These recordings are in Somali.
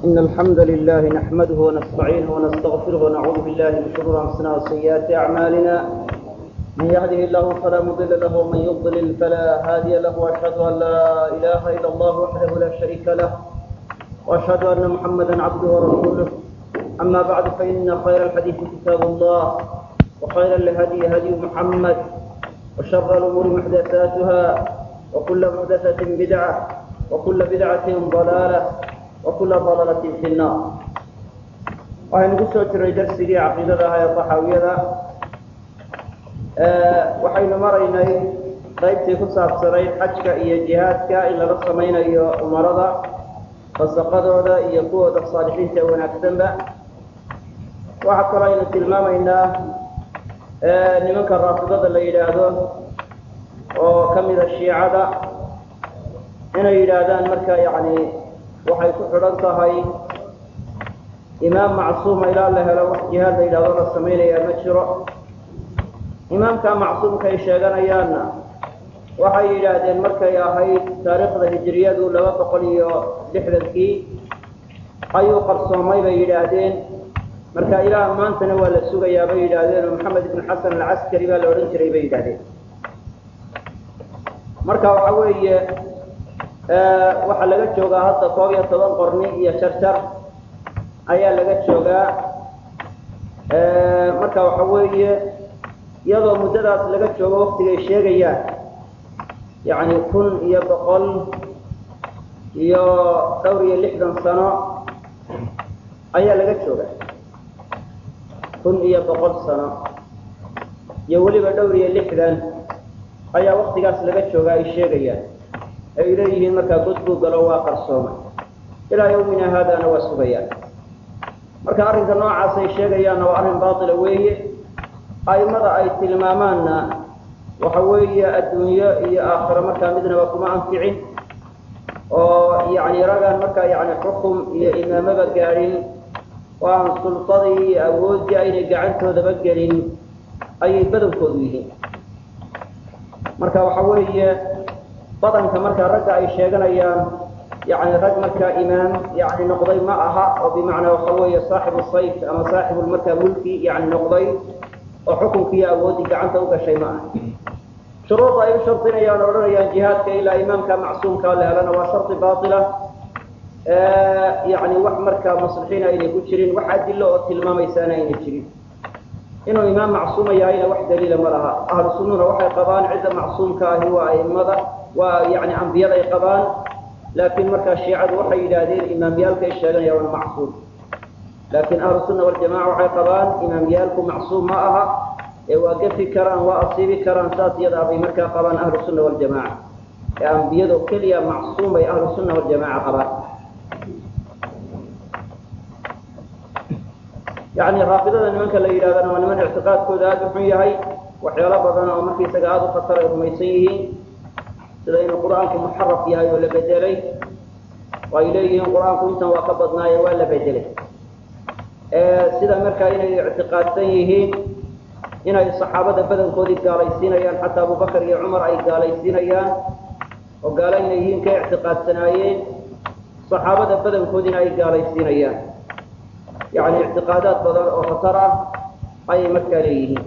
إن الحمد لله نحمده ونستعينه ونستغفره ونعوذ بالله من شرور أنفسنا وسيئات أعمالنا من يهده الله فلا مضل له ومن يضلل فلا هادي له وأشهد أن لا إله إلا الله وحده لا شريك له وأشهد أن محمدا عبده ورسوله أما بعد فإن خير الحديث كتاب الله وخير الهدي هدي محمد وشر الأمور محدثاتها وكل محدثة بدعة وكل بدعة ضلالة وكل ضلالة في النار waxaynu ku soo jiray darsigii caqiidada aha ee taxaawiyada waxaynu maraynay qaybtii ku saabsanayd xajka iyo jihaadka in lala samaynayo umarada fasaqadooda iyo kuwooda saalixiinta ee wanaagsanba waxaa kaloo aynu tilmaamaynaa nimanka raafidada la yidhaahdo oo ka mida shiicada inay yidhaahdaan marka yani waxay ku xidhan tahay imaam macsuuma ilaa la helo wax jihaad la yidhahdo la samaynayaa ma jiro imaamka macsuumka ay sheeganayaanna waxay yidhaahdeen markay ahayd taariikhda hijiriyadu laba boqol iyo lixdankii ayuu qarsoomay bay yidhaahdeen marka ilaa maantana waa la sugayaa bay yidhaahdeen oo maxamed ibn xasan alcaskari baa la odhan jiray bay yidhahdeen marka waxa weeye waxaa laga joogaa hadda koob iyo toban qorni iyo jarjar ayaa laga joogaa marka waxa weeye iyadoo muddadaas laga joogo waktigay sheegayaan yacni kun iyo boqol iyo dhowr iyo lixdan sano ayaa laga joogaa kun iyo boqol sano iyo weliba dhowr iyo lixdan ayaa waktigaas laga joogaa ay sheegayaan ay leeyihiin markaa god buu galo waa qarsoomay ilaa yawmina haadana waa sugayaan marka arrinka noocaas ay sheegayaanna waa arrin baatila weeye aimada ay tilmaamaanna waxa weeye adduunyo iyo aakhiro markaa midnaba kuma anficin oo yani ragaan markaa yani xukum iyo imaamaba gaadhin oo aan sultadii iyo awooddii aynay gacantoodaba gelin ayay badankoodu yihiin marka waxa weeye badanka markaa ragga ay sheeganayaan yani rag markaa imaam yani noqday ma aha oo bimacnaa waxa weeye saaxibu sayf ama saaxibu markaa mulki yani noqday oo xukunkiiyo awooddii gacanta u gashay ma aha shuruuda ay u shardinayaan o odhanayaan jihaadka ilaa imaamka macsuumkaa la helana waa shardi baatila yani wax markaa muslixiina aynay ku jirin wax adilo oo tilmaamaysaana aynay jirin inuu imaam macsuuma yahayna wax daliila ma laha ahlu sunnuna waxay qabaan cidda macsuumka ahi waa aimada waa yani ambiyada ay qabaan laakiin markaa shiicadu waxay yidhaahdeen imaamyaalka ay sheeganayaan waa macsuum laakiin ahlu sunna waljamaca waxay qabaan imaamyaalku macsuum ma aha ee waa gafi karaan waa asiibi karaan saas iyada bay markaa qabaan ahlu sunna waljamaca ee ambiyado keliya macsuum bay ahlu sunna waljamaca qabaan yani raafidada nimanka la yidhahdana waa niman ictiqaadkooda aada u xun yahay waxyaalo badan oo markaisaga aada u khatar ay rumaysan yihiin sida inuu qur-aanku muxaraf yahay oo la bedelay oo ay leeyihiin qur-aanku intan waa ka badnaaye waa la bedelay sida markaa inay ictiqaadsan yihiin inay saxaabada badankoodii gaalaysiinayaan xataa abubakar iyo cumar ay gaalaysiinayaan oo gaalo inay yihiin ka ictiqaadsanaayeen saxaabada badankoodiina ay gaalaysiinayaan yani ictiqaadaad badan oo khatar ah ayay markaa leeyihiin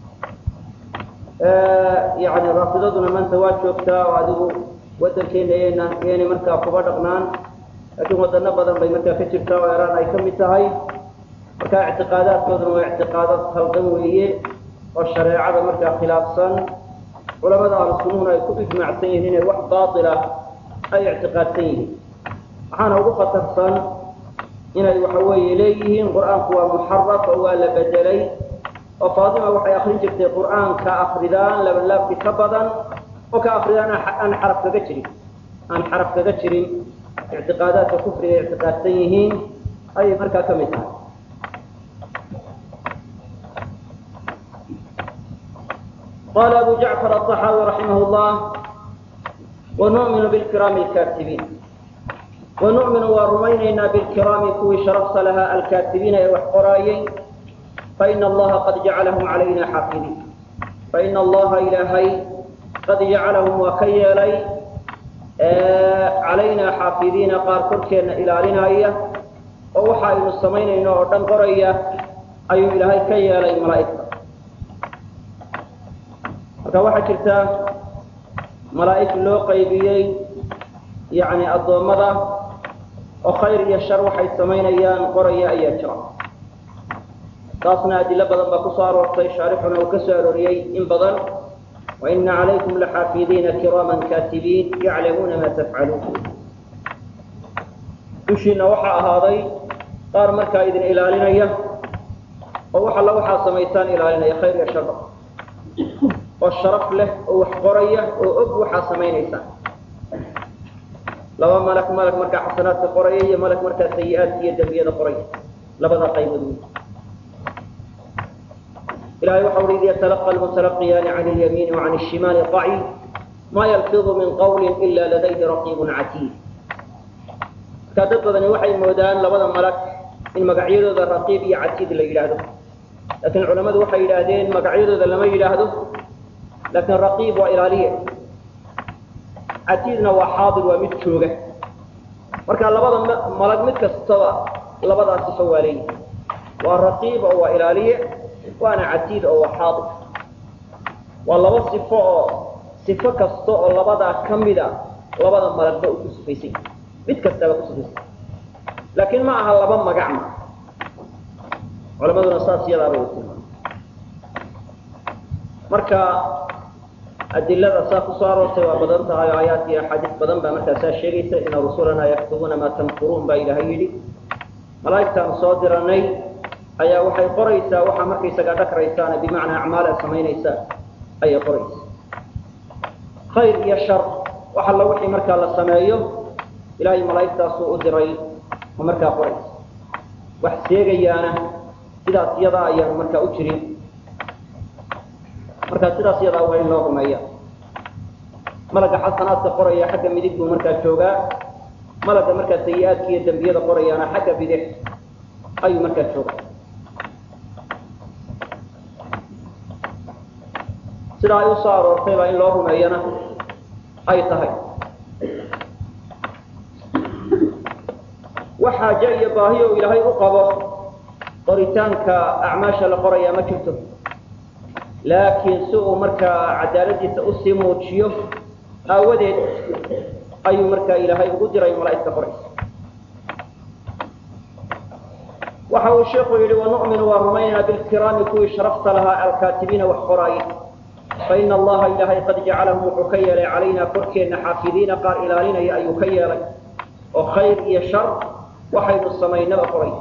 yani raafidaduna maanta waa joogtaa oo adigu wadankeena yna yaynay markaa kuba dhaqnaan laakiin wadano badan bay markaa ka jirtaa oo eraan ay ka mid tahay marka ictiqaadaadkooduna waa ictiqaadad haldan weeye oo shareecada markaa khilaafsan culamada ahlu sunnuhuna ay ku ijmaacsan yihiin inay wax baatila ay ictiqaadsan yihiin waxaana ugu khatarsan inay waxa weeye leeyihiin qur-aanku waa muxaraf oo waa la bedelay oo faatima waxay akrin jirtay qur-aanka akridaan labanlaabki ka badan oo ka akridaan aan xaraf kaga jirin aan xaraf kaga jirin ictiqaadaadka kufriga ay ictiqaadsan yihiin ayay markaa ka mid tahay qala abu jacfar aلطaxaawi raximah اllah wanu'minu bilkiraami اlkatibiin wanu'minu waa rumaynaynaa bilkiraami kuwii sharafta lahaa alkaatibiina ee wax qoraayey faina allaha qad jacalahum calayna xaafidiin faina allaha ilaahay qad jacalahum waa ka yeelay calaynaa xaafidiina qaar korkeenna ilaalinaya oo waxa aynu samaynayno oo dhan qoraya ayuu ilaahay ka yeelay malaa'igta marka waxaa jirta malaa'ig loo qaybiyey yacni addoommada oo khayr iyo shar waxay samaynayaan qoraya ayaa jira taasna adilo badan baa kusoo aroortay shaarixuna uu ka soo arooriyey in badan waina calaykum laxaafidiina kiraaman kaatibiin yaclamuuna ma tafcaluun dushiina waxaa ahaaday qaar markaa idin ilaalinaya oo wax alla waxaa samaysaan ilaalinaya khayr iyo sharba oo sharaf leh oo wax qoraya oo og waxaa samaynaysaan laba malak malak markaa xasanaadka qoraya iyo malak markaa sayi-aadka iyo dembiyada qoraya labada qaybood wey ilahay waxa ui id yatalaqa almutalaqiyaani can اlyamiini وcan الshimaali qaci ma yalfidu min qawli ila ladayhi raqiibun catiid markaa dad badani waxay moodaan labada malag in magacyadooda raqiib iyo catiid la yidhaahdo laakiin culamadu waxay yidhaahdeen magacyadooda lama yidhaahdo laakiin raqiib waa ilaaliye catiidna waa xaadir waa mid jooga marka labada malag mid kastaba labadaa sifo waa leeyihi waa raqiib oo waa ilaaliye waana catiid oo waa xaadir waa laba sifo oo sifo kasta oo labadaa ka mida labada malagba uu ku sifaysay mid kastaba ku sifaysay laakiin ma aha laba magac ma culamaduna saas iyadaabay u tilmaamay marka adilada saa kusoo aroortay waa badan tahay oo aayaat iyo axaadiis badan baa markaasaa sheegaysa ina rusulana yaktubuuna maa tamkuruun baa ilaahay yidhi malaa'igtaanu soo diranay ayaa waxay qoraysaa waxaa markaysagaa dhakraysaana bimacnaa acmaal a samaynaysaa ayay qoraysaa khayr iyo shar wax alla wixii markaa la sameeyo ilaahay malaa'igtaasuu u diray oo markaa qoraysa wax seegayaana sidaas yadaa ayaanu markaa u jirin markaa sidaas yadaa waa in loo rumeeya malaga xasanaadka qoraya xagga midig buu markaa joogaa malaga markaa sayi-aadka iyo dembiyada qorayaana xagga bidix ayuu markaa joogaa sidaa ay usoo aroortay baa in loo rumeeyana ay tahay wax xaaje iyo baahi oo ilaahay u qabo qoritaanka acmaasha la qorayaa ma jirto laakiin si uu markaa cadaaladiisa usii muujiyo aawadeed ayuu markaa ilaahay ugu diray malaa'igta qoraysa waxa uu sheikhu yidhi wanu'minu waa rumaynaynaa bilkiraami kuwii sharafta lahaa alkaatibiina wax qoraaya faina allaha ilaahay qad jacalahum wuxuu ka yeelay calaynaa korkeenna xaafidiina qaar ilaalinaya ayuu ka yeelay oo khayr iyo shar waxaynu samaynaba qoray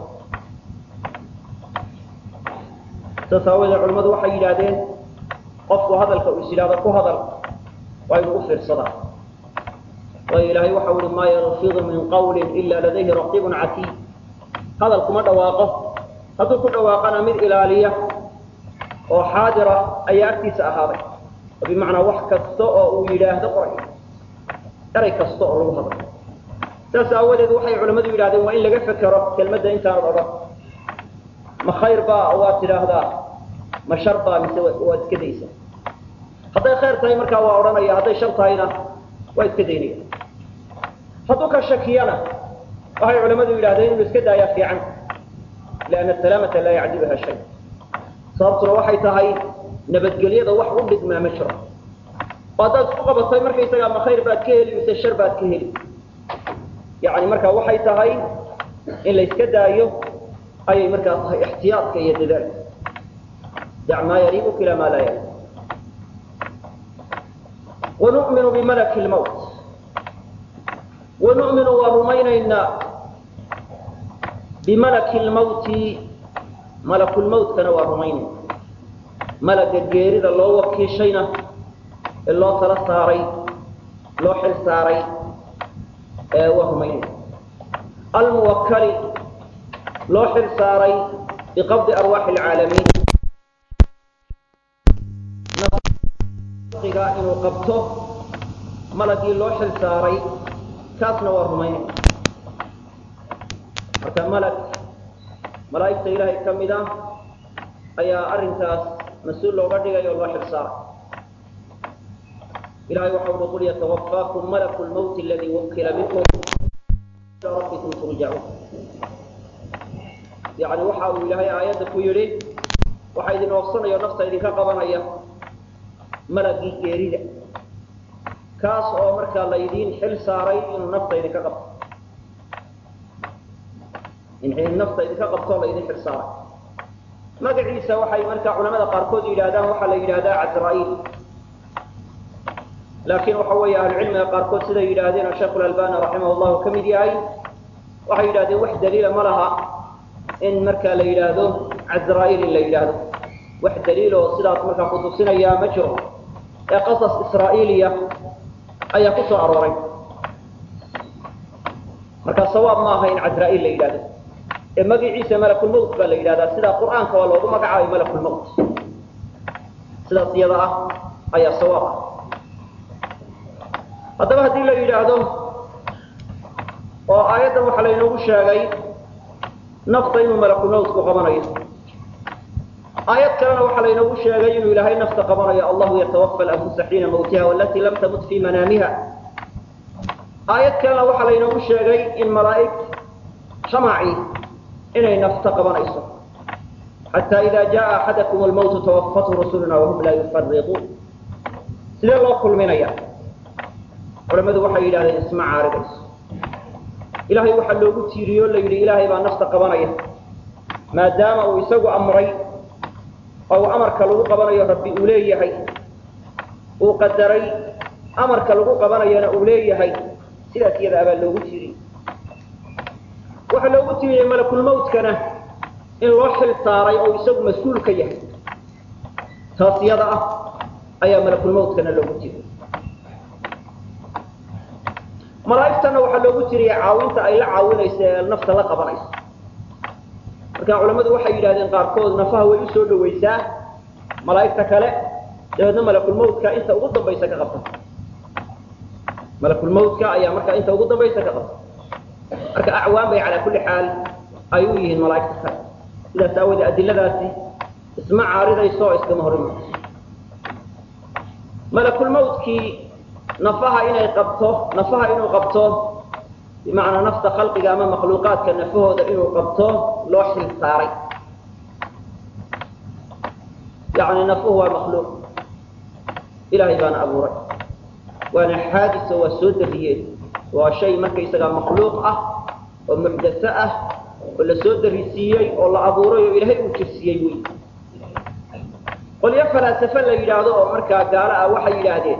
saas aawoodee culimmadu waxay yidhaahdeen qofku hadalka uu is yidhahdo ku hadal waa inuu u fiirsadaa waayo ilaahay waxau ihi maa yalfidu min qawlin ila ladayhi raqiibun catiid hadal kuma dhawaaqo hadduu ku dhawaaqana mid ilaaliya oo xaadira ayaa agtiisa ahaaday oo bimacnaa wax kasta oo uu yidhaahdo qoray eray kasta oo lagu hadlo saas aawadeed waxay culammadu yidhahdeen waa in laga fekero kelmadda intaanad odhan ma khayr baa waad tidhaahdaa ma shar baa mise waad iska daysaa hadday khayr tahay markaa waa odhanaya hadday shar tahayna waa iska daynaya hadduu ka shakiyana waxay culammadu yidhahdeen inuu iska daayaa fiican lianna asalaamata laa yacdiluha shay sababtuna waxay tahay nabadgelyada wax u dhigmaa ma jiro oo haddaad isku qabatay markaysagaa ma khayr baad ka heli mise shar baad ka heli yani markaa waxay tahay in la iska daayo ayay markaa tahay ixtiyaadka iyo dadaalka dac maa yariibuka ilaa maa laa yariib wanu'minu bimalaki lmawt wanu'minu waa rumaynaynaa bimalaki lmawti malakulmawtkana waa rumaynayna malaga geerida loo wakiishayna ee loo tala saaray loo xil saaray waa rumaynayna almuwakali loo xil saaray biqabdi arwaaxi alcaalamiin iga inuu qabto malagii loo xil saaray kaasna waa rumaynayna marka malag malaa'igta ilaahay ka mid ah ayaa arrinkaas mas-uul looga dhigay oo loo xil saaray ilahay waxa uhi qul yatawafaakum malaku lmawti aladii wukila bikum ila rabbikum turjacuun yani waxa uu ilaahay aayadda ku yidhi waxaa idin oofsanaya o nafta idinka qabanaya malagii geerida kaas oo markaa laydiin xil saaray inuu nafta idinka qabto in nafta idinka qabtoo laydin xil saaray magaciisa waxay markaa culamada qaarkood yidhahdaan waxaa la yidhahdaa casra'iil laakiin waxa weeye ahlucilmiga qaarkood siday yidhaahdeen oo sheekh albani raximah llahu ka mid yahay waxay yidhahdeen wax daliila ma laha in markaa la yidhaahdo casra'iil in la yidhaahdo wax daliil oo sidaas markaa kutusinayaa ma jiro ee qasas israa'iiliya ayaa ku soo arooray marka sawaab ma aha in casra'iil la yidhahdo ee magaciisa malakulmowt baa la yidhahdaa sidaa qur'aanka waa loogu magacaabay malakulmowt sidaas iyada ah ayaa sawaab ah haddaba haddii la yidhaahdo oo aayaddan waxaa laynoogu sheegay nafta inuu malakulmowtku qabanayo aayad kalena waxaa laynoogu sheegay inuu ilaahay nafta qabanayo allahu yatawafa alanfusa xiina mawtiha walatii lam tamut fii manaamiha aayad kalena waxaa laynoogu sheegay in malaa'ig jamaci inay nafta qabanayso xataa ida jaa axadakum almawtu tawafathu rusuluna wahum laa yufariquun sidee loo kulminaya culamadu waxay yidhahdeen isma caaridayso ilaahay waxaa loogu tiiriyo o la yidhi ilaahay baa nafta qabanaya maadaama uu isagu amray oo amarka lagu qabanayo rabbi uu leeyahay uu qadaray amarka lagu qabanayana uu leeyahay sidaas iyada abaa loogu tiiriyey waxaa loogu tiiriyey malakulmowtkana in loo xil saaray oo isagu mas-uul ka yahay taas iyada ah ayaa malakulmowtkana loogu tiiriyey malaa'igtana waxaa loogu tiriyey caawinta ay la caawinayso ee nafta la qabanayso marka culamadu waxay yidhahdeen qaarkood nafaha way usoo dhawaysaa malaa'igta kale dabeedna malakulmowtka inta ugu dambaysa ka qabta malakulmowtka ayaa markaa inta ugu dambaysa ka qabta marka acwaan bay calaa kulli xaal ay u yihiin malaa'igta kale sidaas aawoodee adiladaasi isma caaridayso oo iskama hor imayso malakulmowtkii nafaha inay qabto nafaha inuu qabto bimacnaa nafta khalqiga ama makhluuqaadka nafahooda inuu qabto loo xil saaray yani nafuhu waa makhluuq ilaahay baana abuuray waana xaadiso waa soo dariyeen waa shay markaysagaa makhluuq ah oo muxdatho ah oo la soo darisiiyey oo la abuuray oo ilaahay uu jirsiiyey wey qolyo falaasafe la yidhaahdo oo markaa gaalo ah waxay yidhaahdeen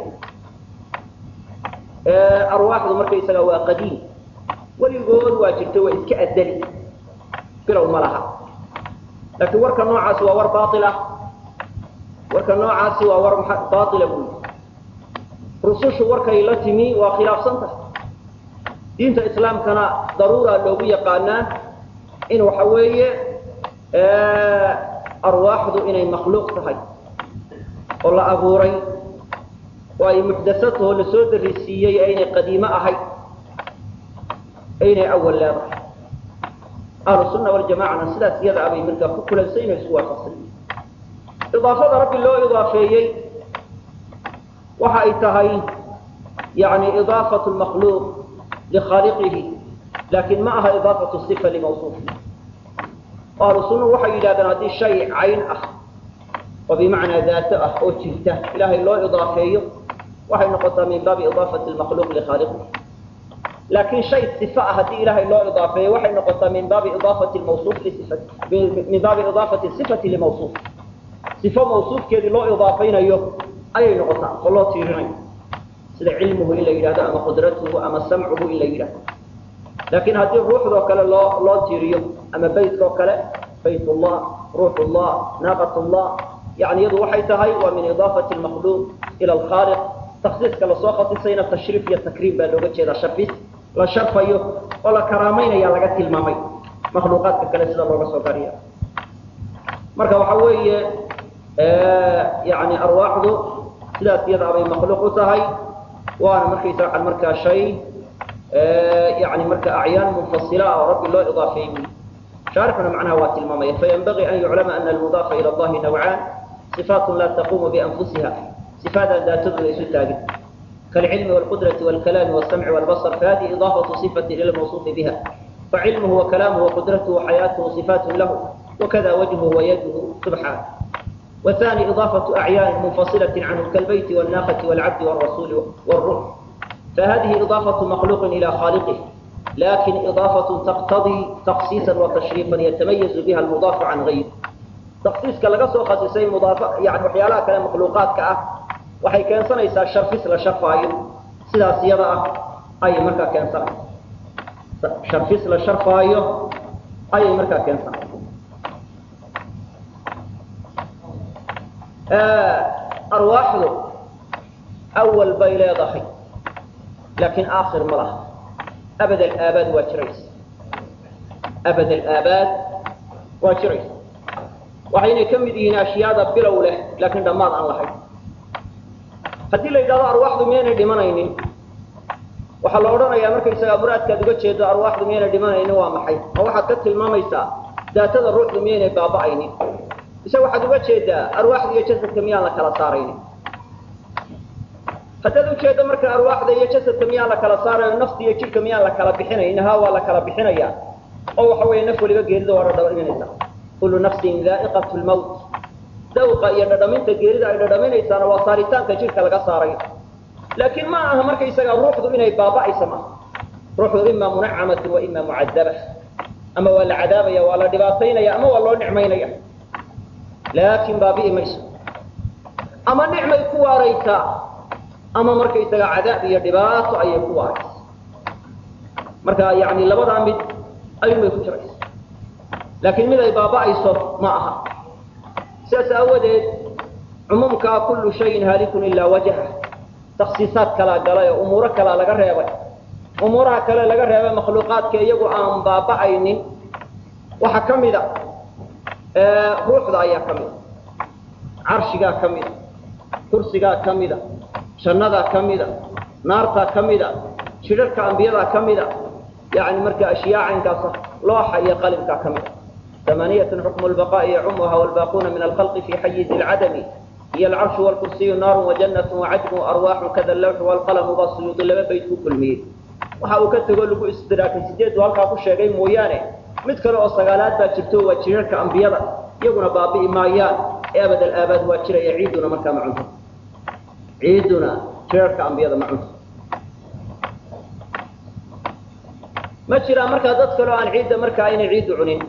arwaaxdu markaysaga waa qadiim weligood waa jirta waa iska adali bilow ma laha laakiin warka noocaasi waa war baail ah warka noocaasi waa war baaila buy rusushu warkay la timi waa khilaafsan tahay diinta islaamkana daruura loogu yaqaanaa in waxa weeye arwaaxdu inay makhluuq tahay oo la abuuray oo ay muxdasataho la soo darisiiyey aynay qadiimo ahayd aynay awal leedahay ahlu sunna waljamacana sidaas iyada abay markaa ku kulansan inay isku waafaqsan idaafada rabbi loo idaafeeyey waxa ay tahay yani idaafatu lmakhluuq likhaaliqihi laakiin ma aha idaafatu sifa limawsuufihi ahlu sunnuhu waxay yidhahdeen haddii shay cayn ah oo bimacnaa daato ah oo jirta ilaahay loo idaafeeyo waxay noqotaa min baabi idaafati lmakhluuq likhaaliqihi laakiin shay sifa ah haddii ilaahay loo idaafeeyo waxay noqotaa min baabi idaafati mawsuuf lisifati min baabi idaafati sifati limawsuuf sifo mawsuufkeedii loo idaafaynayo ayay noqotaa oo loo tiirinayo sida cilmuhu in la yidhahdo ama qudratuhu ama samcuhu in la yidhahdo laakiin haddii ruuxdoo kale loo loo tiiriyo ama baytkoo kale bayt ullah ruux ullah naaqat ullah yani iyadu waxay tahay waa min idaafati lmakhluuq ila alkhaaliq taksiiska lasoo khasisayna tashriif iyo takriim baa looga jeedaa sharfis la sharfayo oo la karaamaynaya laga tilmaamay makhluuqaadka kale sida looga soo gariya marka waxa weeye yani arwaaxdu sidaas iyada abay makhluuq u tahay waana markaysa waxaan markaa shay yani marka acyaan munfasila ah oo rabbi loo idaafeeyey shaarixuna macnaha waa tilmaamaya fayanbagii an yuclama ana almudaafa ila allahi nawcaan صفاaت la تquم بأنfusiha صفaadaan daatadooda isu taagin kالعilم والqدرة والكلام والسمع والبصر فhذه إضاaفة صفة إلى الموصوف بها فعلمه وكلامه وقدرته وحياته صفات له وكذا وجهه ويده سبحانه والثاني إضافة أعيان منفصلة عنه كالبيت والناقة والعبد والرسول والروح فهذه إضافة مخلوق إلى خالقه لكن إضافة تقتضي تخصيصا وتشريفا يتميز بها المضاف عن غيره تخصيص كلا سو خصيصي مضاف يعني وحيالها كلام مخلوقات كأه waxay keensanaysaa sharfis la sharfaayo sidaas iyada ah ayay markaa keensanaysa sharfis la sharfaayo ayay markaa keensanaysa arwaaxdu awal bay leedahay laakiin aakhir ma laha abad alaabaad waa jiraysa abad alaabaad waa jiraysa waxaynay ka mid yihiin ashyaada bilow leh laakiin dhammaad aan lahayn haddii la yidhahdo arwaaxdu miyaynay dhimanaynin waxaa la odhanayaa markaysagaa muraadkaad uga jeedo arwaaxdu miyaynay dhimanaynin waa maxay oo waxaad ka tilmaamaysaa daatada ruuxdu miyaynay baaba'aynin ise waxaad uga jeedaa arwaaxda iyo jasadka miyaan la kala saaraynin haddaad ujeeddo marka arwaaxda iyo jasadka miyaan la kala saarayo nafta iyo jidhka miyaan la kala bixinaynin ha waa la kala bixinaya oo waxa weeye naf waliba geerida waa dhadhaba dhimanaysa kullu nafsin daa'iqatu lmawt dawqa iyo dhadhaminta geerida ay dhadhaminaysaana waa saaritaanka jidhka laga saarayo laakiin ma aha markaysaga ruuxdu inay baaba'aysa maaha ruuxdu ima munacamatu wa ima mucadaba ama waa la cadaabaya waa la dhibaataynaya ama waa loo nicmaynaya laakiin baabi'i mayso ama nicmay ku waaraysaa ama markaysaga cadaab iyo dhibaato ayay ku waaraysa marka yani labadaa mid ayuunbay ku jiraysa laakiin mid ay baaba'ayso ma aha sidaas aawadeed cumuumkaa kullu shayin haalikun ilaa wajha taksiisaad kalaa galay oo umuuro kalaa laga reebay umuuraha kale laga reebay makhluuqaadka iyagu aan baaba'aynin waxaa ka mida ruuxda ayaa ka mida carshigaa ka mida kursigaa ka mida jannadaa ka mida naartaa ka mida jidharka ambiyadaa ka mida yani marka ashyaa caynkaasa looxa iyo qalimkaa ka mida ثمانية حكم البقاء يعمها والباقون من الخلق في حيز العدم هي العرش والكرسي نار وجنة وعدم وأرواح كذا اللوح والقلم والسيوط لما بيت كل ميل waxa uu ka tago lagu istiraakay sideed halkaa ku sheegay mooyaane mid kale oo sagaalaad baa jirto waa jirarka ambiyada iyaguna baabi'i maayaan ee abad alaabaad waa jiraya ciiduna markaa ma cunto ciiduna jirarka ambiyada ma cunto ma jiraan markaa dad kale oo aan ciidda markaa aynay ciiddu cunin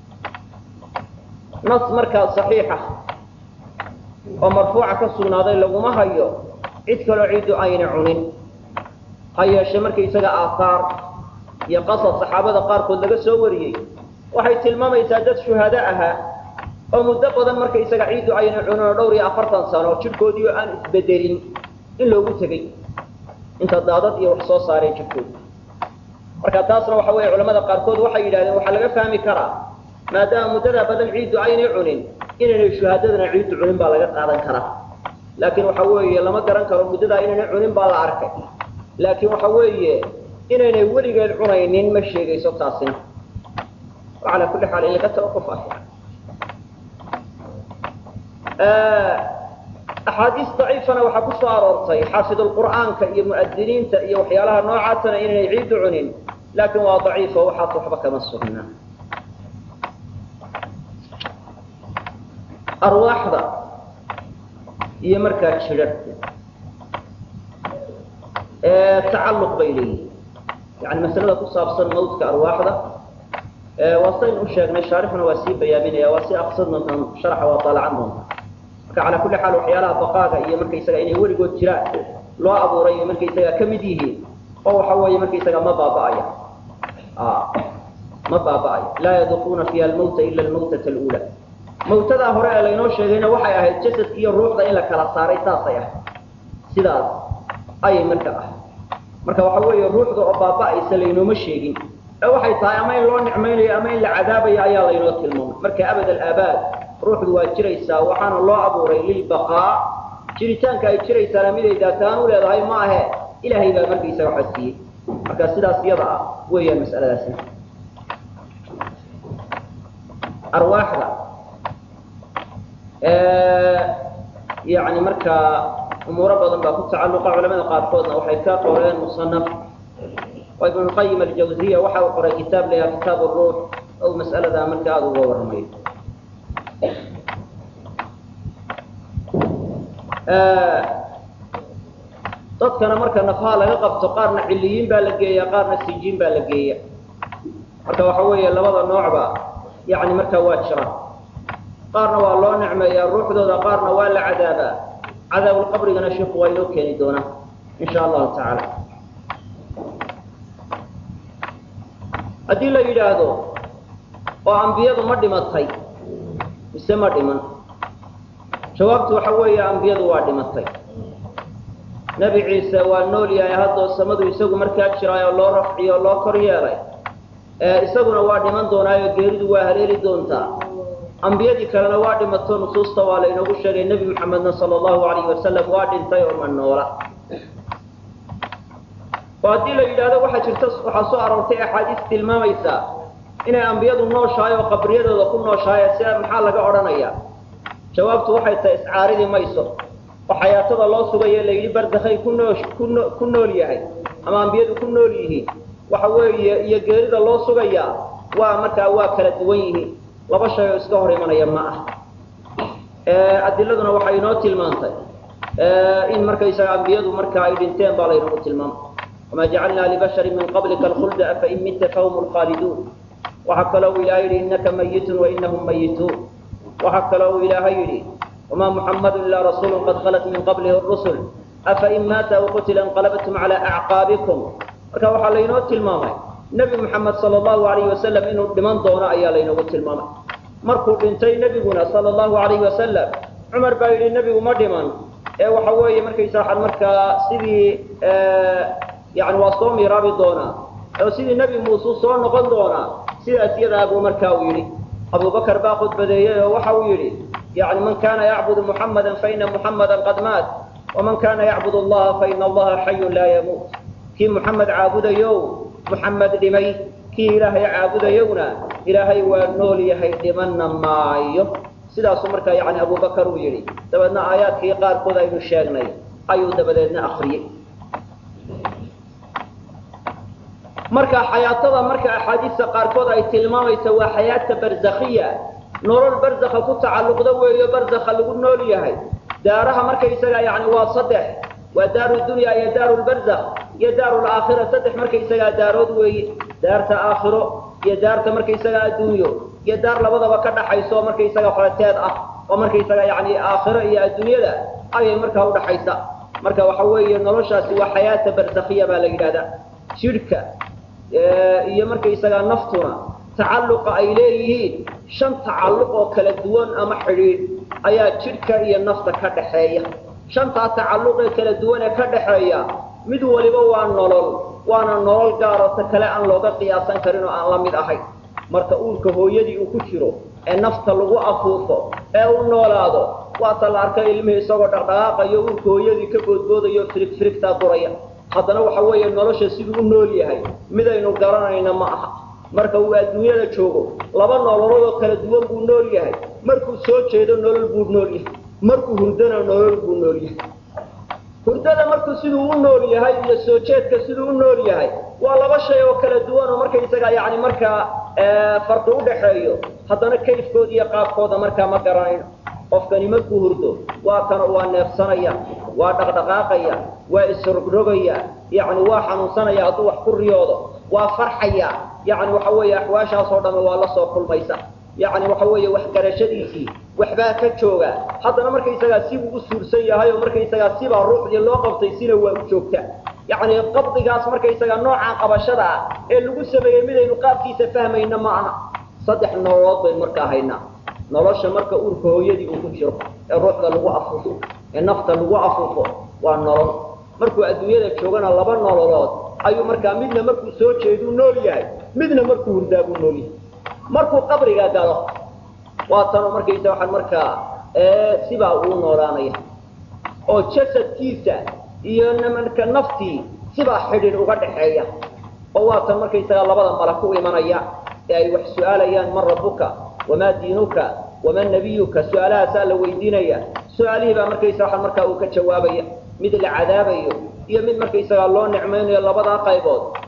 nas markaa saxiixa oo marfuuca ka sugnaaday laguma hayo cid kaloo ciiddu ayna cunin ha yeeshe markaysaga aahaar iyo qasad saxaabada qaarkood laga soo wariyey waxay tilmaamaysaa dad shuhado ahaa oo muddo badan markaysaga ciiddu ayna cunin oo dhowr iyo afartan sano jidhkoodii oo aan isbedelin in loogu tegey inta daadad iyo wax soo saareen jidhkoodi marka taasna waxa weeye culamada qaarkood waxay yidhahdeen waxaa laga fahmi karaa maadaama muddadaa badan ciiddu aynay cunin inaynay shuhaadadana ciiddu cunin baa laga qaadan karaa laakiin waxa weeye lama garan karo muddadaa inaynay cunin baa la arkay laakiin waxa weeye inaynay weligeed cunaynin ma sheegayso taasina calaa kulli xaal in laga tawaquf ah axaadiis daciifana waxaa ku soo aroortay xaafidulqur'aanka iyo mu'adiniinta iyo waxyaalaha noocaasana inaynay ciiddu cunin laakiin waa daciifo waxaas waxba kama sugna arwaaxda iyo markaa jidharka tacalluq bay leeyihin yani masalada ku saabsan mawdka arwaaxda waa sayn u sheegnay shaarixuna waa sii bayaaminaya waa si aqsad doontaan sharaxa waa daalacan doonta marka calaa kulli xaal waxyaalaha baqaaga iyo markaysaga inay weligood jiraan loo abuuray iyo markaysaga ka mid yihiin oo waxa weeye markaysaga ma baaba'aya ma baaba'ayo laa yaduquuna fiiha almawta ila almawtata alula mawtadaa hore ee laynoo sheegayna waxay ahayd jasadka iyo ruuxda in la kala saaray saasay ahayd sidaas ayay marka ah marka waxa weeye ruuxda oo baaba'aysa laynooma sheegin ee waxay tahay ama in loo nicmaynayo ama in la cadaabayo ayaa laynoo tilmaamay marka abad alaabaad ruuxdu waa jiraysaa waxaana loo abuuray lilbaqaa jiritaanka ay jiraysaana miday daataan u leedahay ma ahe ilaahay baa markaysaga waxa siiyey marka sidaas iyada ah weeyaan mas'aladaasina arwaaxda yani markaa umuuro badan baa ku tacalluqa culamada qaarkoodna waxay ka qoreen musanaf way ibn qayim aljawziya waxa uu qoray kitaab la yaha kitaab ruux ou mas'aladaa marka aada uga warramayo dadkana marka nafaha laga qabto qaarna ciliyiin baa la geeya qaarna sijiin baa la geeya marka waxa weeye labada noocba yani markaa waa jiraan qaarna waa loo nicmeeyaa ruuxdooda qaarna waa la cadaabaa cadaabulqabrigana sheikhu waa inoo keeni doonaa in sha allahu tacaala haddii la yidhaahdo oo ambiyadu ma dhimatay mise ma dhiman jawaabtu waxa weeye ambiyadu waa dhimatay nebi ciise waa nool yahay haddoo samadu isagu markaa jiraay oo loo rafciyo o loo kor yeelay isaguna waa dhiman doonaayo geeridu waa haleeli doontaa ambiyadii kalena waa dhimato nusuusta waa laynoogu sheegay nebi maxamedna sala allahu alayhi wasalam waa dhintay oo ma noola oo haddii la yidhaahdo waxaa jirta waxaa soo aroortay axaadiis tilmaamaysa inay ambiyadu nooshahay oo qabriyadooda ku nooshahay sia maxaa laga odhanaya jawaabtu waxay tahay iscaaridi mayso oo xayaatada loo sugayo la yidhi bardakhay ku noo kuno ku nool yahay ama ambiyadu ku nool yihiin waxa weeye iyo geerida loo sugayaa waa markaa waa kala duwan yihiin laba shay oo iska hor imanaya ma ah adiladuna waxay inoo tilmaantay in markaysaga ambiyadu marka ay dhinteen baa laynagu tilmaamay wamaa jacalnaa libashari min qablika alkhulda afain mitta fahum lkhaaliduun waxaa kaloo uu ilaahay yidhi innaka mayitun wainahum mayituun waxaa kaloo uu ilaahay yidhi wamaa muxammadu ilaa rasuulu qad khalat min qablihi rusul afain maata aw qutila inqalabtum cala acqaabikum marka waxaa laynoo tilmaamay nebi moxamed sala allahu alayhi wasalam inuu dhiman doono ayaa laynoogu tilmaamay markuu dhintay nebiguna sala allahu alayhi wasalam cumar baa yidhi nebigu ma dhiman ee waxa weeye markaysa waxaan markaa sidii yani waa soo miiraabi doonaa oo sidii nebi muuse soo noqon doonaa sidaas yadaa buu markaa uu yidhi abubakar baa khudbadeeyey oo waxa uu yidhi yani man kana yacbudu muxamada faina muxamada qad maat waman kana yacbud allaha faina allaha xayun laa yamuut kii muxamed caabudayow muxamed dhimay kii ilaahay caabudayowna ilaahay waa nool yahay dhimanna maayo sidaasuu markaa yani abubakar uu yidhi dabeedna aayaadkii qaarkood aynu sheegnay ayuu dabadeedna akriyey marka xayaatada marka axaadiista qaarkood ay tilmaamaysa waa xayaata barzakhiya nolol barzakha ku tacalluqda weeyo barzakha lagu nool yahay daaraha markaysaga yani waa saddex waa daaru dunya iyo daaru lbarzakh iyo daaru laakhira saddex markaysagaa daarood weeye daarta aakhiro iyo daarta markaysaga adduunyo iyo daar labadaba ka dhaxayso markaysaga falateed ah oo markaysaga yani aakhiro iyo adduunyada ayay markaa udhaxaysa marka waxa weeye noloshaasi waa xayaata barzakhiya baa la yidhahdaa jidhka iyo markaysagaa naftuna tacalluqa ay leeyihiin shan tacalluq oo kala duwan ama xidhiidh ayaa jidhka iyo nafta ka dhaxeeya shantaa tacalluqee kala duwan ee ka dhaxeeya mid waliba waa nolol waana nolol gaaroo ta kale aan looga qiyaasan karin oo aan la mid ahayn marka uurka hooyadii uu ku jiro ee nafta lagu afuufo ee u noolaado waata la arkay ilmihii isagoo dhaqdhaqaaqayo uurka hooyadii ka boodboodayo firig firigtaa duraya haddana waxa weeye nolosha siduu u nool yahay midaynu garanayna ma aha marka uu adduunyada joogo laba nololood oo kala duwan buu nool yahay markuu soo jeedo nolol buu nool yahay markuu hurdana nolol buu nool yahay hurdada markuu siduu u nool yahay iyo soo jeedka siduu u nool yahay waa laba shay oo kala duwan oo markaysaga yani markaa farqi udhaxeeyo haddana kayfkooda iyo qaabkooda markaa ma garanayno qofkani markuu hurdo waa kana waa neefsanaya waa dhaqdhaqaaqaya waa isrogrogaya yani waa xanuunsanaya hadduu wax ku riyoodo waa farxaya yani waxa weeye axwaashaasoo dhamme waa la soo kulmaysa yani waxa weeye waxgarashadiisii waxbaa ka jooga haddana markaysagaa sibuu u suursan yahay oo markaysagaa sibaa ruuxdii loo qabtay sina waa u joogta yani qabdigaas markaysagaa noocaan qabashada ah ee lagu sameeyey midaynu qaabkiisa fahmayna ma aha saddex nololood baynu markaa haynaa nolosha marka uurka hooyadii uu ku jiro ee ruuxda lagu afuufo ee nafta lagu afuufo waa nolol markuu adduunyada joogana laba nololood ayuu markaa midna markuu soo jeeduu nool yahay midna markuu hurdaabuu nool yahay markuu qabriga galo waa tanoo markaysa waxaan markaa sibaa uu noolaanaya oo jasadkiisa iyo marka naftii sibaa xidhin uga dhaxeeya oo waa tan markaysagaa labada mala ku imanaya ee ay wax su-aalayaan man rabbuka wamaa diinuka waman nabiyuka su-aalahaasaa la weydiinaya su-aalihii baa markaysa waxaan markaa uu ka jawaabaya mid la cadaabayo iyo mid markaysagaa loo nicmaynayo labadaa qaybood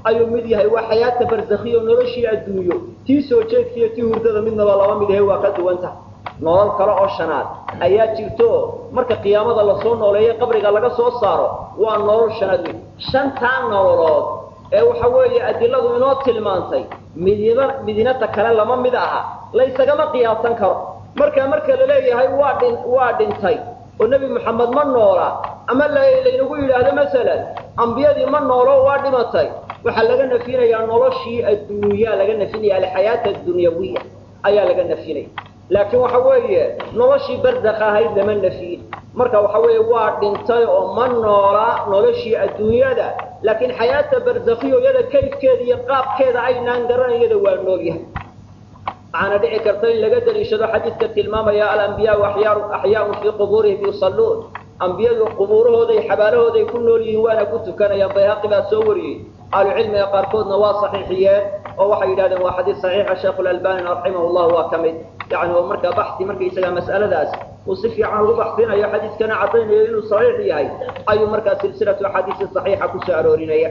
ayuu mid yahay waa xayaata barzakhiyo noloshii adduunyo tii soo jeedkiiyo tii hurdada midnaba laba mid yahay waa ka duwan tahay nolol kale oo shanaad ayaa jirto marka qiyaamada lasoo nooleeyo qabriga laga soo saaro waa nolol shanaad wey shantaa nololood ee waxa weeye adiladu inoo tilmaantay midina midinata kale lama mid aha laysagama qiyaasan karo marka marka la leeyahay waa dhin waa dhintay oo nebi moxamed ma noola ama laynagu yidhaahdo masalan ambiyadii ma noolo waa dhimatay waxaa laga nafinayaa noloshii adduunyaa laga nafinaya alxayaata addunyawiya ayaa laga nafinaya laakiin waxa weeye noloshii barzakh ahayd lama nafiyin marka waxa weeye waa dhintay oo ma noola noloshii adduunyada laakiin xayaata barzakhiyo iyada kayfkeeda iyo qaabkeeda aynaan garanayada waa nool yahay waxaana dhici karta in laga daliishado xadiidka tilmaamaya alambiyaau axyaaun fii qubuurihim yusalluun ambiyadu qubuurahooday xabaalahooday ku nool yihiin waana ku tukanayaan bayhaqi baa soo wariyey ahlucilmiga qaarkoodna waa saxiixiyeen oo waxay yidhahdeen waa xadiis saxiixa sheekhu lalbanina raximahu llah waa ka mid yani oo markaa baxi markaysaga mas'aladaas uu si fiican ugu baxsinayo xadiiskana caddaynayo inuu saxiix yahay ayuu markaa silsilatu axaadiisi saxiixa kusoo aroorinaya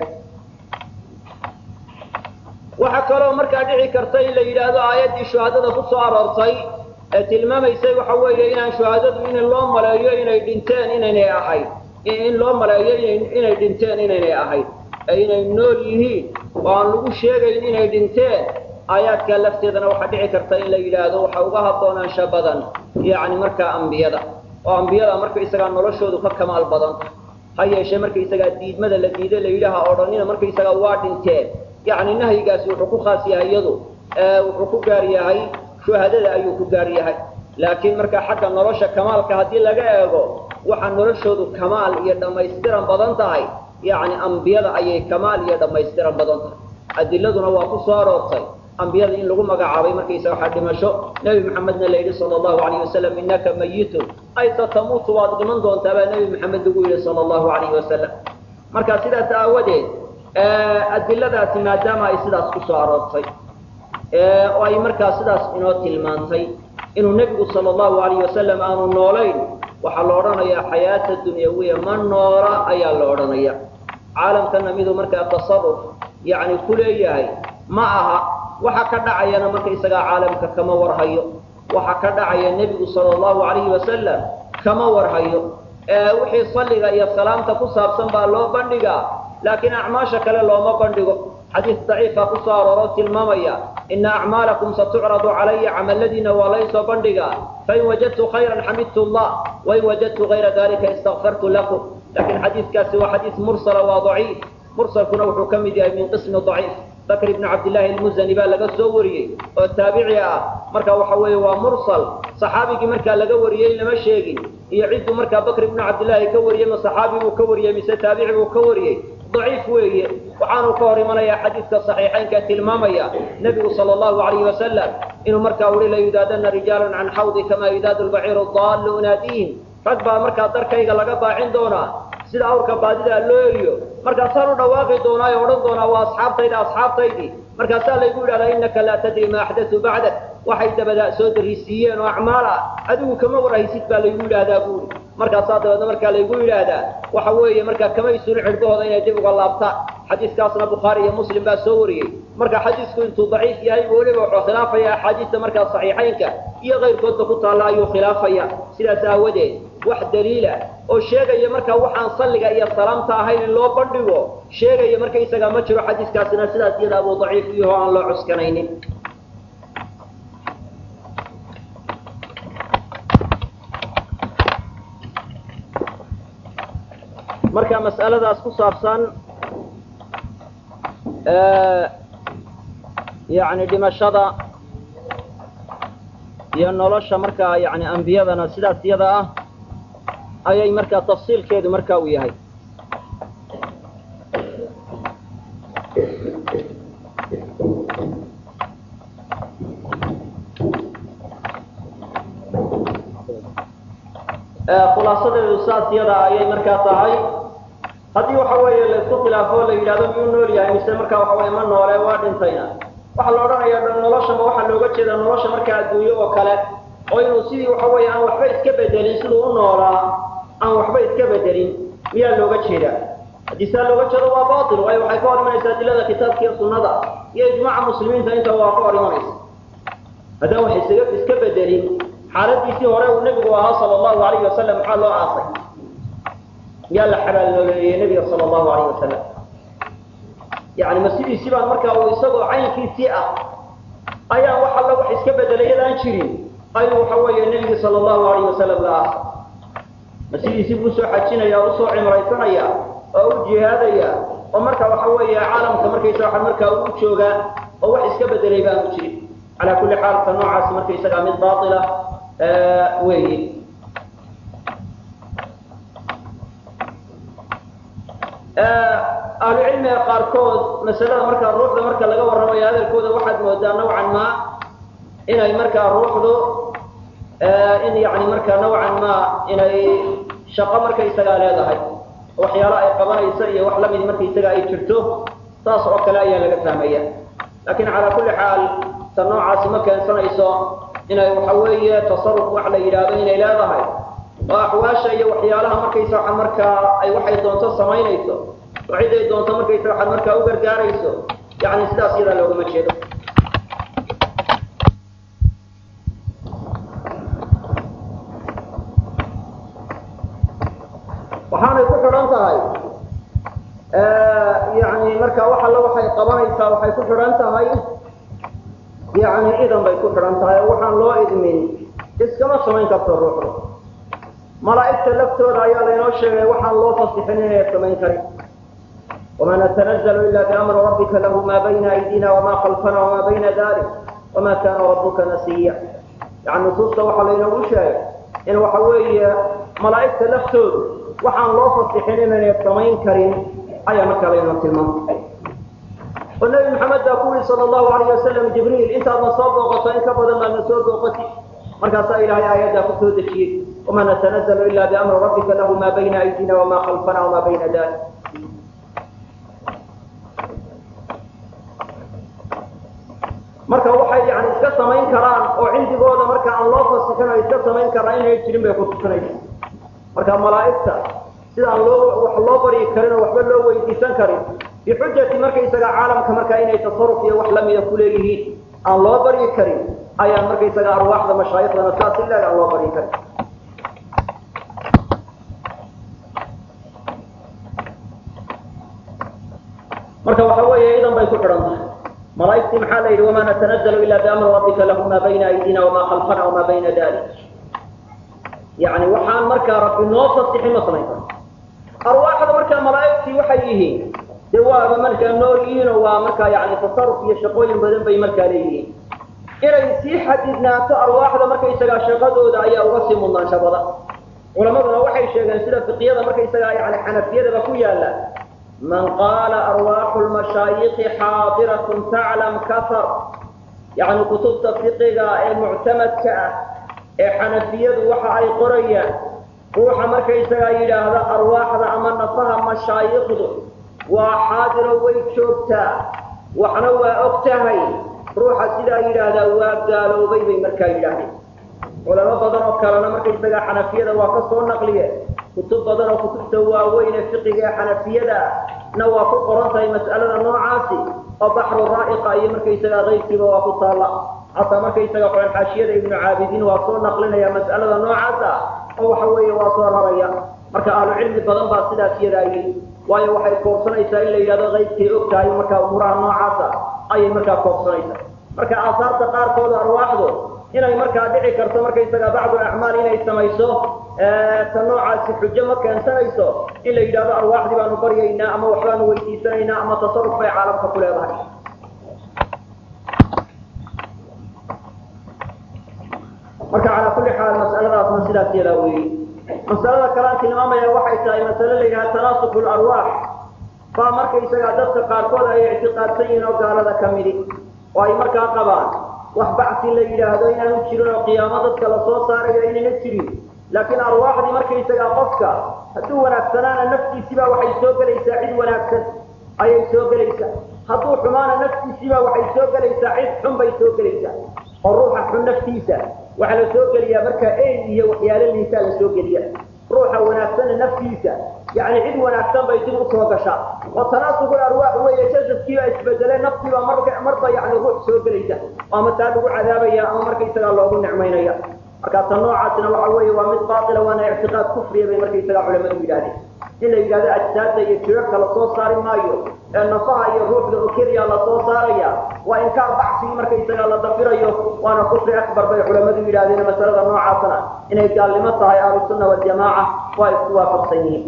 waxaa kaloo markaa dhici karta in la yidhaahdo aayaddii shuhadada ku soo aroortay ee tilmaamaysay waxa weeye inaan shuhadadu in loo maleeyo inay dhinteen inaynay ahayd in loo maleeyo inay dhinteen inaynay ahayd ee inay nool yihiin oo aan lagu sheegayn inay dhinteen aayaadkaa lafteedana waxaa dhici karta in la yidhaahdo waxa uga haboonaansha badan yacni markaa ambiyada oo ambiyada markaysagaa noloshoodu ka kamaal badanta ha yeeshee markaysagaa diidmada la diiday la yidhaha odhanina markaysagaa waa dhinteen yacni nahyigaasi wuxuu ku khaas yahay iyadu wuxuu ku gaar yahay shuhadada ayuu ku gaar yahay laakiin markaa xagga nolosha kamaalka haddii laga eego waxaa noloshoodu kamaal iyo dhammaystiran badan tahay yacni ambiyada ayay kamaal iyo dhammaystiran badan tahay adiladuna waa ku soo aroortay ambiyada in lagu magacaabay markaysa waxaa dhimasho nebi maxamedna la yidhi sala allahu alayh wasalam innaka mayitun ay satamuutu waad dhiman doontaa baa nebi maxamed lagu yidhi sala allahu alayhi wasalam marka sidaas aawadeed adiladaasi maadaama ay sidaas ku soo aroortay oo ay markaa sidaas inoo tilmaantay inuu nebigu sala allahu alayh wasalam aanu noolayn waxaa la odhanayaa xayaata dunyawiya ma noola ayaa la odhanaya caalamkana miduu markaa tasaruf yacni ku leeyahay ma aha waxa ka dhacayana markaysagaa caalamka kama warhayo waxa ka dhacaya nebigu sala allahu alayhi wasalam kama warhayo wixii salliga iyo salaamta ku saabsan baa loo bandhigaa laakiin acmaasha kale looma bandhigo xadiis daciifa ku soo arooroo tilmaamaya ina acmaalakum satucradu calaya camaladiina waa laysoo bandhigaa fain wajadtu khayran xamidtu llah wain wajadtu gayra dalika istakfartu lakum laakiin xadiiskaasi waa xadiis mursala waa daciif mursalkuna wuxuu ka mid yahay min qismi daciif bakr ibn cabdillaahi almuzani baa laga soo wariyey oo taabici ah marka waxa weeye waa mursal saxaabigii markaa laga wariyey lama sheegin iyo cidduu markaa bakr ibnu cabdillaahi ka wariyey ma saxaabi buu ka wariyey mise taabici buu ka wariyey daciif weeye waxaanu ka hor imanayaa xadiidka saxiixaynka tilmaamaya nebigu sala allahu alayhi wasalam inuu markaa uri la yudaadana rijaalan can xawdi kama yudaadu lbaciiru daallu unaadiihim rag baa markaa darkayga laga baacin doonaa sida awrka baadidaa loo eriyo markaasaan u dhawaaqi doonaa ee odhan doonaa waa asxaabtayda asxaabtaydii markaasaa laygu yidhahdaa innaka laa tadri ma axdatu bacdak waxay dabadaa soo darisiiyeen oo acmaal ah adigu kama warhaysid baa laygu yidhaahdaa buuri markaasaa dabeedna markaa laygu yidhaahdaa waxa weeye markaa kamay suni cidhbahooda inay dib uga laabtaan xadiiskaasna bukhaari iyo muslim baa soo wariyey marka xadiisku intuu daciif yahay weliba wuxuu khilaafaya axaadiista markaa saxiixaynka iyo kayrkoodba ku taalla ayuu khilaafaya sidaas aawadeed wax daliila oo sheegaya markaa waxaan salliga iyo salaamta ahayn in loo bandhigo sheegaya markaysagaa ma jiro xadiiskaasina sidaas iyada abuu daciif iyaho aan loo cuskanaynin marka mas'aladaas ku saabsan yani dhimashada iyo nolosha markaa yani ambiyadana sidaas iyada ah ayay markaa tafsiilkeedu marka uu yahay khulaasadeedu saas iyada ayay markaa tahay haddii waxa weeye laisku khilaafo la yidhahdo miyuu nool yahay mise markaa waxa weye ma noole waa dhintayna waxaa la odhanayaa noloshama waxaa looga jeedaa nolosha markaa adduunyo oo kale oo inuu sidii waxa weeye aan waxba iska bedelin siduu u noolaa aan waxba iska bedelin miyaa looga jeedaa haddii saa looga jeedo waa bail waayo waxay ka hor imanaysaa adilada kitaabka iyo sunnada iyo ijmaaca muslimiinta inta waa ka hor imanaysa haddaan wax isaga iska bedelin xaaladiisii hore uu nebigu ahaa sala allahu alayh wasalam maxaa loo aasay yaa la xabaalnooleeyey nebiga sala allahu alayh wasalam yani ma sidiisii baan markaa uu isagoo caynkiisii ah ayaan wax alla wax iska bedelay yadaan jirin ayuu waxa weeye nebigi sala allahu alayh wasalam la aasay ma sidiisii buu usoo xajinaya o usoo cimraysanaya oo u jihaadaya oo marka waxa weeye caalamka markaysa waa markaa u joogaa oo wax iska bedelay baanu jirin calaa kulli xaal ka noocaasi markaysagaa mid baila weeye ahlucilmiga qaarkood masalada markaa ruuxda marka laga warramayo hadalkooda waxaad moodaa nawcan ma inay markaa ruuxdu in yani markaa nawcan ma inay shaqo markaysagaa leedahay waxyaalo ay qabanaysa iyo wax lamid markaysaga ay jirto saas oo kale ayaa laga fahmaya laakiin calaa kulli xaal ta noocaasi ma keensanayso inay waxa weeye tasaruf wax la yidhaahdo inay leedahay oo axwaasha iyo waxyaalaha markaysa waxa markaa ay waxay doonto samaynayso oo cid ay doonto markaysa waxaad markaa u gargaarayso yani sidaas iyadaa loogama jeedo waxaanay ku xidhan tahay yani marka wax alla waxay qabanaysaa waxay ku xidhan tahay yani idan bay ku xidhan tahay oo waxaan loo idmin iskama samayn karto ruuxda malaa'igta laftooda ayaa laynoo sheegay waxaan loo fasixin inay samayn karin wama natanazalu ila biamri rabbika lahu ma bayna aydina wama khalfana wama bayna dalik wama kana rabuka nasiya yani nusuusta waxaa laynoogu sheegay in waxa weeye malaa'igta laftoodu waxaan loo fasixin inaynay samayn karin ayaa markaa laynoo tilmaamay oo nebi maxamed baa ku yiri sala allahu alayh wasalam jibriil intaadna soo booqato in ka badan baadna soo booqati markaasaa ilaahay aayaddaa ku soo dejiyey wama natanazalu ila biamri rabbika lahu ma bayna aydina wama khalfana wama bayna dalik marka waxay yani iska samayn karaan oo cindigooda marka aan loo fasixin oo iska samayn karaan inay jirin bay kutusinaysa marka malaa'igta sidaan loo wax loo baryi karin oo waxba loo weydiisan karin bixujati markaysaga caalamka marka inay tasaruf iyo wax lamida kuleeyihiin aan loo baryi karin ayaan markaysaga arwaaxda mashaayikhdana saas ileeg aan loo baryi karin marka waxa weeye idan bay ku xidhan tahay malaa'igtii maxaa la yidhi wama natanazalu ila biamri rabbika lahu ma bayna aydina wama khalfana wama bayna dalik yani waxaan markaa rabbi noo fasixin ma samayn karo arwaaxda markaa malaa'igtii waxay yihiin de waaba markaa nool yihiinoo waa markaa yani tasaruf iyo shaqooyin badan bay markaa leeyihiin inay sii xadidnaato arwaaxda markaysagaa shaqadooda ayaa uga sii mudnaansha badan culamaduna waxay sheegeen sida fiqyada markaysagaa yani xanafiyadaba ku yaala man qaala arwaaxu lmashaayikhi xaadiratun taclam kafar yani kutubta fiqiga ee muctamadka ah ee xanafiyadu waxa ay qorayaan ruuxa markaysagaa yidhaahda arwaaxda ama nafaha mashaayikhdu waa xaadiro way joogtaa waxna waa og tahay ruuxa sidaa yidhaahdaa waa gaaloobay bay markaa yidhaahdeen culamo badan oo kalena markaysagaa xanafiyada waa ka soo naqliye kutub badan oo kutubta waaweyn ee fiqiga ee xanafiyada na waa ku qoran tahay mas'alada noocaasi oo baxru raa'iqa iyo markaysagaa kayrkiiba waa ku taalla hataa markaysaga qoran xaashiyada ibnu caabidiin waa soo naqlinaya mas'alada noocaasa oo waxa weeye waa soo raraya marka ahlu cilmi badan baa sidaas yadaa yidhi waayo waxay koobsanaysaa in la yidhahdo kaybkay og tahay markaa umuuraha noocaasa ayay markaa koobsanaysaa marka aasaarta qaarkooda arwaaxdu inay markaa dhici karto markaysaga bacdu acmaal inay samayso ta noocaasi xujo ma keensanayso in la yidhahdo arwaaxdii baanu baryaynaa ama waxbaanu weydiisanaynaa ama tasaruf bay caalamka ku leedahay marka calaa kulli xaal mas'aladaasna sidaas yadaa weeye masalada kalaan tilmaamaya waxay tahay masale la yidhaha tanaasuku larwaax baa markaysagaa dadka qaarkood ay ictiqaadsan yihiin oo gaalada ka midi oo ay markaa qabaan wax bacsi la yidhaahdo inaanu jirin oo qiyaamo dadka lasoo saarayo inayna jirin laakiin arwaaxdii markaysagaa qofka hadduu wanaagsanaana naftiisiibaa waxay soo gelaysaa cid wanaagsan ayay soo gelaysaa hadduu xumaana naftiisiibaa waxay soo gelaysaa cid xun bay soo gelaysaa oo ruuxa xun naftiisa waxaa la soo geliyaa markaa ey iyo waxyaalo liisaa la soo geliya ruuxa wanaagsana naftiisa yani cid wanaagsan bay dib usoo gashaa oo tanaasugul arwaax weeye jasadkiiba isbedelay naftiiba marka marba yani ruux soo gelaysa ama taa lagu cadaabaya ama markaysagaa loogu nicmaynaya markaasa noocaasina waxa weeye waa mid baatila waana ictiqaad kufriya bay markaysagaa culamadu yidhahdeen in la yidhahdo ajsaadda iyo jirarka lasoo saari maayo ee nafaha iyo ruuxda oo keliya lasoo saaraya waa inkaar baxsigii markaysagaa la dafirayo waana kufri akbar bay culamadu yidhahdeen masalada noocaasna inay gaalnimo tahay ahlusunna waljamaaca waa isku waafaqsan yihiin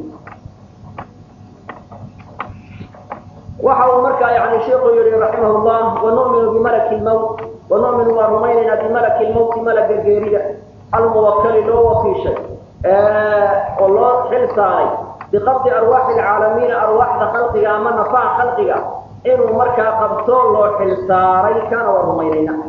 waxa uu markaa yani sheikhu yihi raximah llah wanu'minu bimalaki lmawt wanu'minu waa rumaynaynaa bimalaki lmawti malaga geerida almuwakali loo wakiishay oo loo xil saaray biqabdi arwaaxi alcaalamiina arwaaxda khalqiga ama nafaha khalqiga inuu markaa qabto loo xil saaray kaana waa rumaynaynaa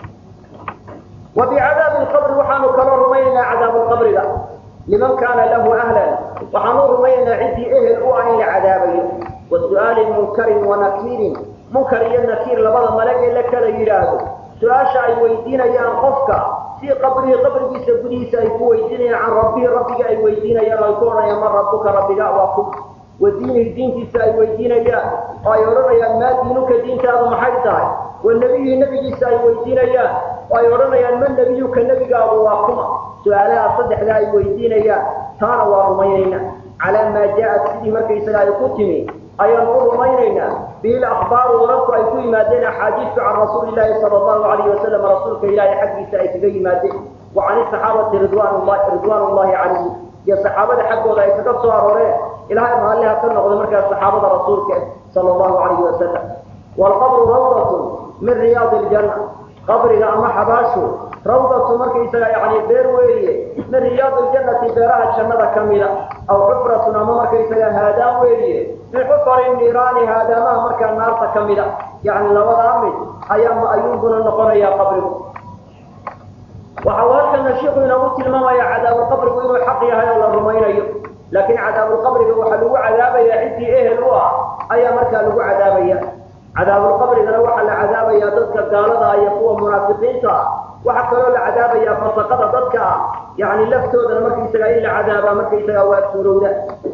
wa bicadaabi lqabri waxaanu kaloo rumaynaynaa cadaabu lqabriga liman kaana lahu ahlan waxaanu rumaynaynaa ciddii ehel u ah in la cadaabayo wa su'aali munkarin wa nakiirin munkar iyo nakiir labada malag ee la kala yidhaahdo su-aasha ay weydiinayaan qofka si qabrihi qabrigiisa gudihiisa ay ku weydiinayaan can rabbihi rabbiga ay weydiinayaan oo ay ku odhanayaan man rabbuka rabbiga waa ku wa diinihi diintiisa ay weydiinayaan oo ay odhanayaan maa diinuka diintaadu maxay tahay wa nebiyihi nebigiisa ay weydiinayaan oo ay odhanayaan man nebiyuka nebigaadu waa kuma su-aalaha saddexdaa ay weydiinayaan taana waa rumaynayna calaa maa jaa-at sidii markaysaga ay ku timi ayaanu u rumaynaynaa bihi lakbaaru wararku ay ku yimaadeen axaadiistu can rasuuli llahi sala allahu alayhi wasalam rasuulka ilaahay xaggiisa ay kaga yimaadeen wa can isaxaabati ridwan llahi ridwaan ullahi calayhim iyo saxaabada xaggooda ay kaga soo arooreen ilahay raalliha ka noqda markaa saxaabada rasuulka sala allahu alayhi wasalam waalqabru rawdatun min riyaadi iljanna qabriga ama xabaashu rawdatu markaysaga yani beer weeye min riyaadi iljannati beeraha jannada ka mida aw xufratun ama markaysaga haadaan weeye min xufari niiraani haadaamaha markaa naarta ka mida yani labadaa mid ayaa ayuunbuna noqonayaa qabrigu waxa uu halkana shiiku inoogu tilmaamaya cadaabulqabrigu inuu xaq yahay oo la rumaynayo laakiin cadaabulqabriga waxaa lagu cadaabaya ciddii ehel u ah ayaa markaa lagu cadaabaya cadaabulqabrigana waxaa la cadaabayaa dadka gaalada iyo kuwa munaafiqiinta ah waxaa kaloo la cadaabayaa fasaqada dadka ah yani laftoodana markaysaga in la cadaabaa markaysaga waa suurowda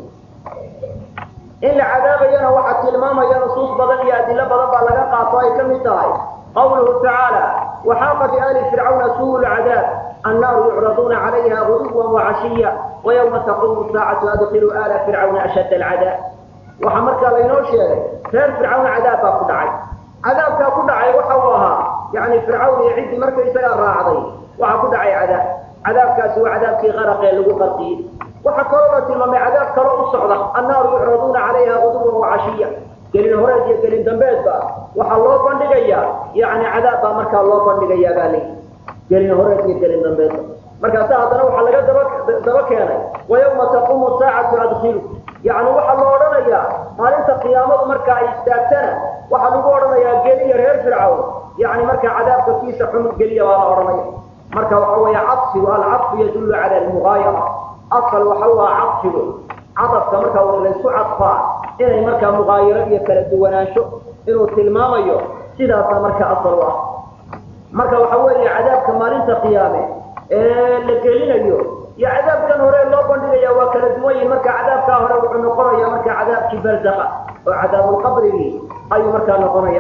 in la cadaabayana waxaa tilmaamaya nusuus badan iyo adilo badan baa laga qaato ay ka mid tahay qawluhu tacaala waxaaqa biali fircawna suu lcadaab annaaru yucraduuna calayha guduwan wacashiya wayawma taqumu saacatu adkiluu ala fircawna ashadd alcadaab waxaa markaa laynoo sheegay reer fircawn cadaab baa ku dhacay cadaabkaa ku dhacay waxa uu ahaa yani fircawn iyo ciddii markaysagaa raacday waxaa ku dhacay cadaab cadaabkaasi waa cadaabkii qaraqee lagu qarqiyey waxaa kaloo la tilmaamay cadaab kaloo u socda annaaru yucraduuna calayha guduwan wacashiya gelin horeed iyo gelin dambeedba waxaa loo bandhigayaa yani cadaab baa markaa loo bandhigayaa baa layi gelin horeed iyo gelin dambeedba markaasa haddana waxaa laga daba daba keenay wayawma taqumu saacatu adkilu yani waxaa loo odhanayaa maalinta qiyaamadu marka ay istaagtana waxaa lagu odhanayaa geliya reer fircawn yani markaa cadaabka kiisa xumud geliya baa la odhanaya marka waxa weeye cadfigu alcadfu yadullu cala almugaayara asal waxa u aha cadfigu cadafka markaa laysku cadfaa inay markaa mugaayaro iyo kala duwanaansho inuu tilmaamayo sidaasa marka asal u ah marka waxa weeye cadaabka maalinta qiyaame ee la gelinayo iyo cadaabkan hore loo bandhigaya waa kala duwan yihin marka cadaabkaa hore wuxuu noqonaya marka cadaabkii barzaqa oo cadaabulqabrigii ayuu markaa noqonaya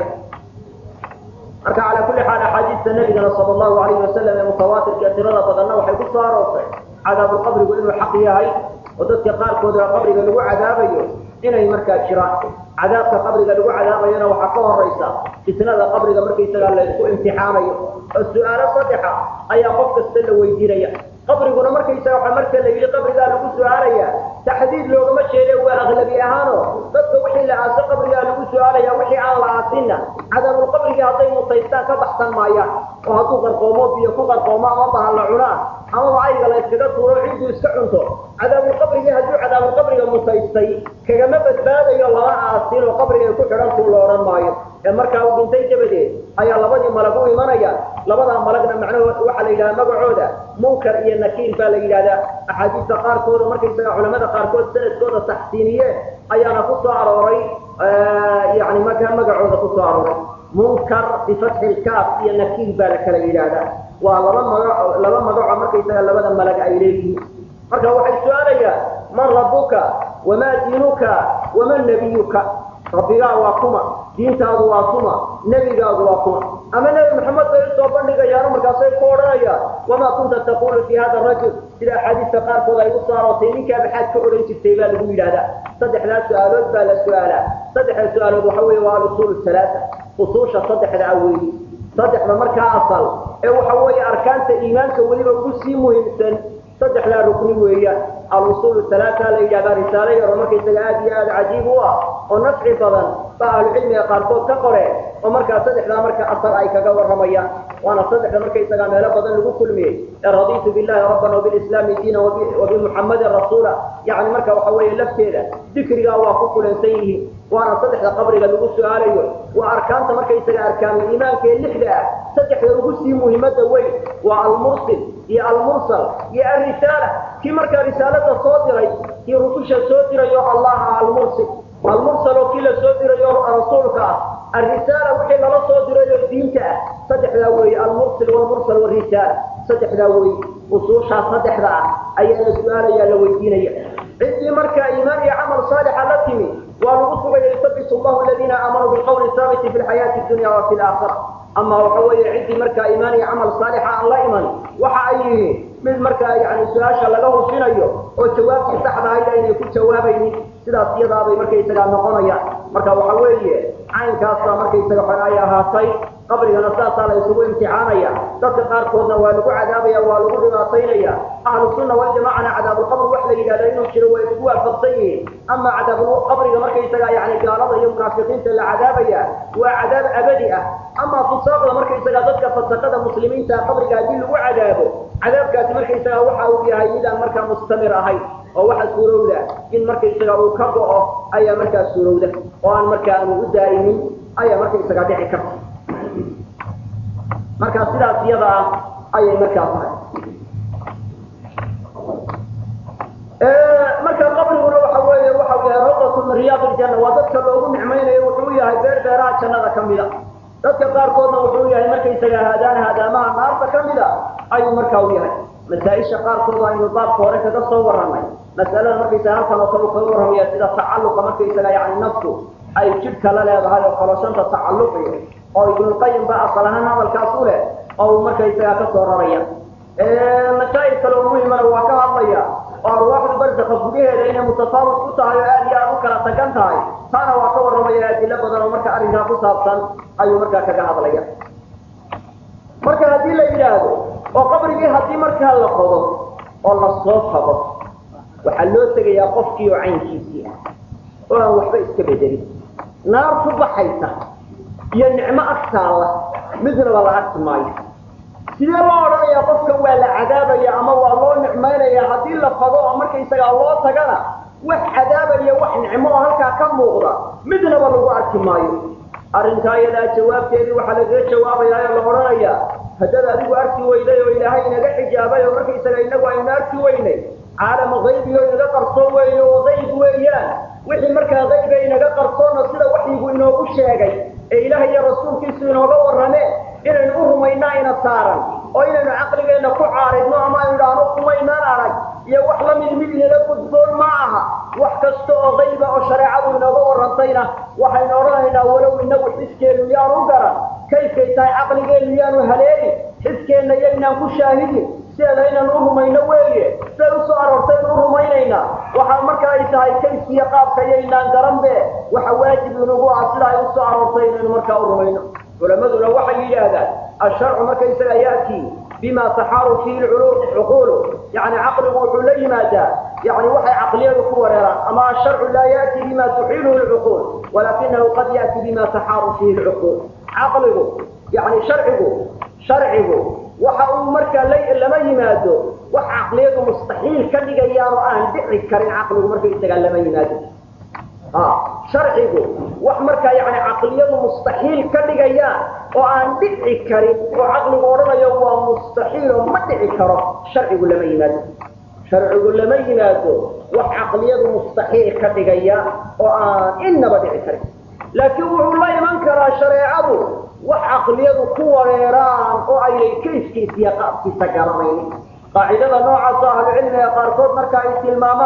marka cala kulli xaal axaadiista nabigana sala allahu alayhi wasalam ee mutawaatirka tirada badanna waxay ku soo aroortay cadaabulqabrigu inuu xaq yahay oo dadka qaarkooda qabriga lagu cadaabayo inay markaa jiraan cadaabka qabriga lagu cadaabayona waxaa ka horaysa fitnada qabriga markaysagaa laysku imtixaanayo oo su-aalo saddexa ayaa qof kasta la weydiinaya qabriguna markaysaga waxa marka la yidhi qabrigaa lagu su-aalaya taxdiid loogama jeede waa aklabi ahaano dadka wixii la aaso qabrigaa lagu su-aalaya wixii aan la aasinna cadaabulqabrigii hadday mutaystaan ka baxsan maayaan oo hadduu qarqoomo biyo ku qarqoomo ama bahan la cunaan amaba ayga la yskaga tuuro cidduu iska cunto cadaabulqabrigii hadduu cadaabulqabriga mutaystay kagama badbaadayo lama aasin oo qabriga ay ku xidhantuu la odhan maayo ee markaa uu dhintay dabadeed ayaa labadii malag u imanaya labadaa malagna macnaho waxaa la yidhaha magacooda munkar iyo nakiir baa la yidhahdaa axaadiista qaarkooda markaysaga culamada qaarkood sanadkooda taxsiiniyeen ayaana ku soo arooray yani markaa magacooda ku soo arooray munkar bifatxi lkaaf iyo nakiir baa la kala yidhaahdaa waa laba magaco laba magaco markaysaga labada malag ay leeyihiin marka waxay su-aalayaan man rabuka wamaa diinuka waman nabiyuka rabbigaa waa kuma diintaadu waa kuma nebigaadu waa kuma ama nebi maxamed bay usoo bandhigayaano markaasay ku odhanayaan wamaa kunta taqulu fi hada rajul sida axaadiista qaarkood ay u saarootay ninkaa maxaad ka odhan jirtay baa lagu yidhahdaa saddexdaa su-aalood baa la su-aalaa saddexda su-aalood waxa weeye waa alusuul halaaa usuusha saddexda aweyi saddexda markaa asal ee waxa weeye arkaanta iimaanka weliba ugu sii muhiimsan saddexdaa rukni weeyaan alusuul halaaa la yidhahdaa risaalo yaro markaysaga aad iyo aada cajiib u ah oo nafci badan baa ahlucilmiga qaarkood ka qoreen oo markaa saddexdaa marka asal ay kaga warramayaan waana saddexda markaysagaa meelo badan lagu kulmiyey ee raditu billahi rabban wabilislaami diina wabimuxammadin rasuula yani marka waxa weeye lafteeda dikrigaa waa ku kulansan yihiin waana saddexda qabriga lagu su-aalayo waa arkaanta markaysaga arkaanul iimaanka ee lixda ah saddexda ugu sii muhiimada weyn waa almursil iyo almursal iyo alrisaala kii markaa risaalada soo diray kii rususha soo dirayo allaha almursil almursal oo kii la soo dirayo rasuulka ah alrisaala wixii lala soo dirayo diinta ah saddexdaa weeye almursil walmursal warisaala saddexdaa weeye usuushaa saddexda ah ayaa la su-aalaya la weydiinaya ciddii markaa iimaan iyo camal saalixa la timi waa lagu sugaya yusabitu allahu aladiina aamanuu bilqawli saabiti fi lxayaati dunya wa fi laakhira ama waxa weeye ciddii markaa iimaan iyo camal saalixa aan la iman waxa ay yihiin mid markaa yani su-aasha laga hufinayo oo jawaabtii saxda ahayd aynay ku jawaabaynin sidaas iyadaabay markaysagaa noqonayaan marka waxa weeye caynkaasa markaysaga xon ay ahaatay qabrigana saasaa la isugu imtixaanaya dadka qaarkoodna waa lagu cadaabaya waa lagu dhibaataynaya ahlu sunna waljamacana cadaabulqabri wax la yidhahda inuu jiro way isku waafaqsan yihiin ama cadaabulqabriga markaysaga yani gaalada iyo munaafiqiinta la cadaabaya waa cadaab abadi ah ama fusaaqda markaysaga dadka fasaqada muslimiinta qabriga haddii lagu cadaabo cadaabkaasi markaysaga waxa uu yahay midaan markaa mustamir ahayn oo waxa suurowda in markaysaga uu ka go-o ayaa markaa suurowda oo aan markaa aanu u daa'imin ayaa markaysaga dhici karta marka sidaas iyada ah ayay markaa tahay marka qabriguna waxa weeye waxa yahay rawdatu min riyaad iljanna waa dadka loogu nicmaynayo wuxuu yahay beer beeraha jannada ka mida dadka qaarkoodna wuxuu yahay markaysaga haadaan haadaamaha naarta ka mida ayuu markaa u yahay masaa-isha qaarkood aynu baabka hore kaga soo warramay masalada markaysaga halkan oo kale u kaga warramaya sida tacalluqa markaysaga yani naftu ay jidhka la leedahay oo kaloshanta tacalluqiyo oo ibnulqayim ba asal ahaan hadalkaas u leh oo uu markaysagaa ka soo raraya masaa'il kale oo muhimana waa ka hadlaya oo arwaaxdu barzaka gudaheeda inay mutafaawit ku tahay oo aad iyo aad u kala tagan tahay taana waa ka warramaya adilo badan oo marka arrinkaa ku saabsan ayuu markaa kaga hadlaya marka haddii la yidhaahdo oo qabrigii haddii markaa la qodo oo la soo tago waxaa loo tegayaa qofkii oo caynkiisii ah oo aan waxba iska bedelin naar ku baxaysa iyo nicmo agtaalla midnaba la arki maayo sidee loo odhanayaa qofkan waa la cadaabaya ama waa loo nicmaynaya haddii la fago oo markaysagaa loo tagana wax cadaabaya wax nicmo oo halkaa ka muuqda midnaba lagu arki maayo arrintaa iyadaa jawaabteedii waxaa lagaga jawaabayaa oo la odhanayaa haddaad adigu arki weyday oo ilaahay inaga xijaabay oo markaysaga inagu aynu arki weynay caalama qaybigo inaga qarsoon weyne oo qayb weeyaan wixii markaa qayba inaga qarsoonna sida waxyigu inoogu sheegay ee ilaahay iyo rasuulkiisu inooga warrameen inaynu u rumaynaa ina saaran oo inaynu caqligeenna ku caaridno ama aynu idhaahno kumaynaan arag iyo wax la mid mid inaga gudboon ma aha wax kasta oo qayba oo shareecadu inooga warrantayna waxaynu odhanaynaa walow inagu xiskeenu yaanu garan kayfkay tahay caqligeennu yaanu haleelin xiskeenna yaynaan ku shaahidin sideeda inaan u rumayno weeye siday usoo aroortaynu u rumaynaynaa waxaa marka ay tahay kayfiya qaabka yaynaan garanbe waxa waajib inagu ah sida ay usoo aroortay inaynu markaa u rumayno culamaduna waxay yidhaahdaan asharcu markaysaga ya'tii bima taxaaru fihi cuquulu yani caqligu wuxuu la yimaadaa yani waxay caqliyadu ku wareeraan ama asharcu laa ya'tii bima tuxiiluhu lcuquul walakinahu qad ya'tii bima taxaaru fihi lcuquul caqligu yani sharcigu sharcigu waxa uu markaa lama yimaado wax caqliyadu mustaxiil ka dhigayaan oo aan dhici karin caqligu markaysagaa lama yimaado sharcigu wax markaa yani caqliyadu mustaxiil ka dhigayaan oo aan dhici karin oo caqligu odhanayo waa mustaxiil oo ma dhici karo sharcigu lama yimaado sharcigu lama yimaado wax caqliyadu mustaxiil ka dhigaya oo aan inaba dhici karin laakiin wuxuu la iman karaa shareecadu wax caqliyadu ku wareeraan oo aynay kayskiisa iyo qaabkiisa garanaynin qaacidada noocaasa ahlucilmiga qaarkood marka ay tilmaamaan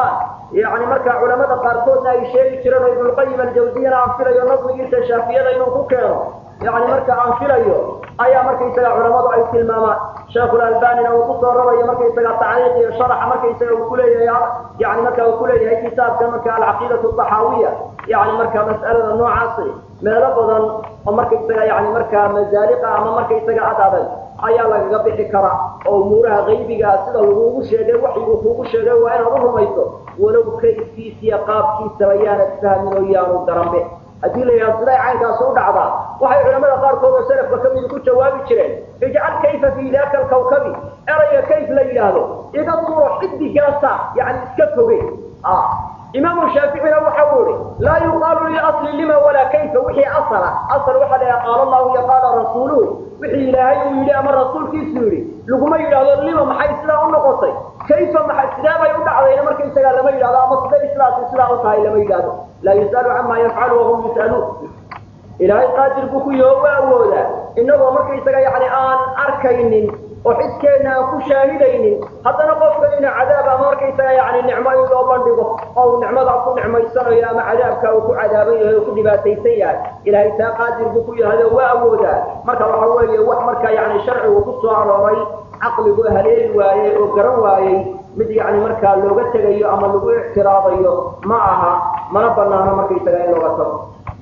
yani markaa culamada qaarkoodna ay sheegi jireen oo ibnulqayim aljawsiyana aan filayo nadmigiisa shaafiyada inuu ku keeno yani marka aan filayo ayaa markaysaga culamadu ay tilmaamaan sheekhulalbanina uu kusoo rarayo markaysaga tacliiq iyo sharaxa markaysaga uu kuleeyahay yani marka uu kuleeyahay kitaabka marka alcaqiidatu taxaawiya yani marka mas'alada noocaasi meelo badan oo markaysaga yani markaa masaaliqa ama markaysaga ad adag ayaa lagaga bixi karaa oo umuuraha qaybigaa sida lagugu sheegay waxyiguu kuugu sheegay waa inaad u rumayso walow kayfkiisiya qaabkiisaba yaanad fahmin oo yaanu garanbe haddii la yidhahdo siday caynkaasi u dhacdaa waxay culamada qaarkood oo salafka ka midi ku jawaabi jireen ijcal kayfa fii daaka alkawkabi erayga kayf la yidhaahdo iga tuuro xidigaasa yani iska fogey imaamu shaaficina waxa uu ihi laa yuqaalu liasli lima walaa kayfa wixii asala asal waxa la yidhaha qaala allahu iyo qaala rasuuluhu wixii ilaahay uu yidhi ama rasuulkiisu yidhi laguma yidhaahdo lima maxay sidaa u noqotay kayfa maxay sidee bay u dhacdayna markaysagaa lama yidhahdo ama siday sidaasi sidaa u tahay lama yidhahdo laa yus'alu cama yafcalu wahum yus'aluun ilaahay qaadir buu ku yaho waa awoodaa inagoo markaysaga yani aan arkaynin oo xiskeena aan ku shaahidaynin haddana qofka ina cadaab ama markaysaga yani nicmo in loo bandhigo oo uu nicmada ku nicmaysanayo ama cadaabka uu ku cadaaban yahay oo ku dhibaataysan yahay ilaahay taa qaadir buu ku yahay oo waa awoodaa marka waxa weeye wax marka yani sharcigu ku soo arooray caqligu haleeli waayey oo garan waayey mid yani markaa looga tegayo ama lagu ictiraadayo ma aha mana banaano markaysaga in looga tago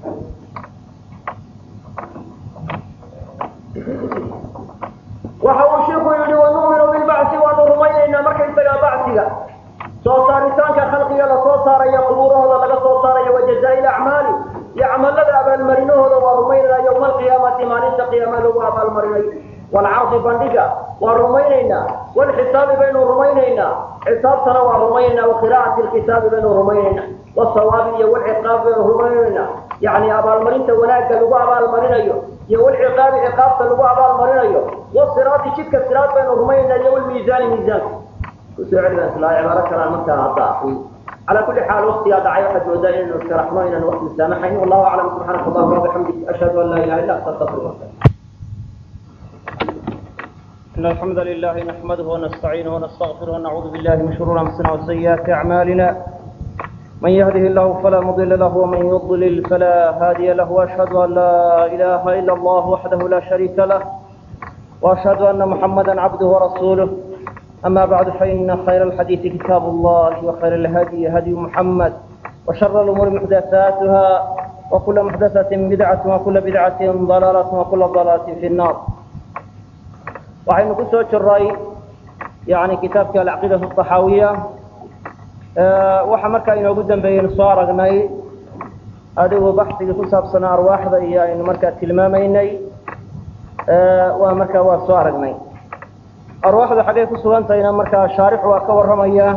waxa uu shiiku yidhi wanu'minu bilbacsi waanu rumaynaynaa markaysagaa bacsiga soo saaritaanka khalqiga lasoo saarayo qubuurahooda laga soo saarayo wajazaa'i acmaali iyo camalada abaalmarinahooda waa rumaynaynaa yowma alqiyaamati maalinta qiyaama lagu abaalmarinayo waalcardi bandhiga waa rumaynaynaa walxisaabi baynu rumaynaynaa xisaabtana waa rumaynaynaa waqiraa'ati lkitaabi baynu rumaynaynaa wasawaabi iyo walciqaab baynu rumaynaynaa yani abaalmarinta wanaagga lagu abaalmarinayo iyo walciqaabi ciqaabta lagu abaalmarinayo wasiraati jidka siraad baynu rumaynaynaa iyo walmiisaani miisaanka kusoo celiba isla cibaaro kalaan markaa hadda akriyo على كل حال وقتي هذا عيب حد ودائما انه شرحنا ان الوقت سامحني والله اعلم سبحانك اللهم وبحمدك اشهد ان لا اله الا انت استغفرك إن الحمد لله نحمده ونستعينه ونستغفره ونعوذ بالله من شرور أنفسنا وسيئات أعمالنا من يهده الله فلا مضل له ومن يضلل فلا هادي له وأشهد أن لا إله إلا الله وحده لا شريك له وأشهد أن محمدا عبده ورسوله أما بعد فإن خير الحديث كتاب الله وخير الهدي هدي محمد وشر الأمور محدثاتها وكل محدثة بدعة وكل بدعة ضلالة وكل ضلالة في النار waxaynu ku soo jiray yani kitaabkii alcaqiidatu axaawiya waxa markaa inoogu dambeeyeynu soo aragnay adigu baxsigii ku saabsanaa arwaaxda iyo aynu markaa tilmaamaynay waa markaa waa soo aragnay arwaaxdu xaggay ku sugantahayna markaa shaarixu waa ka warramaya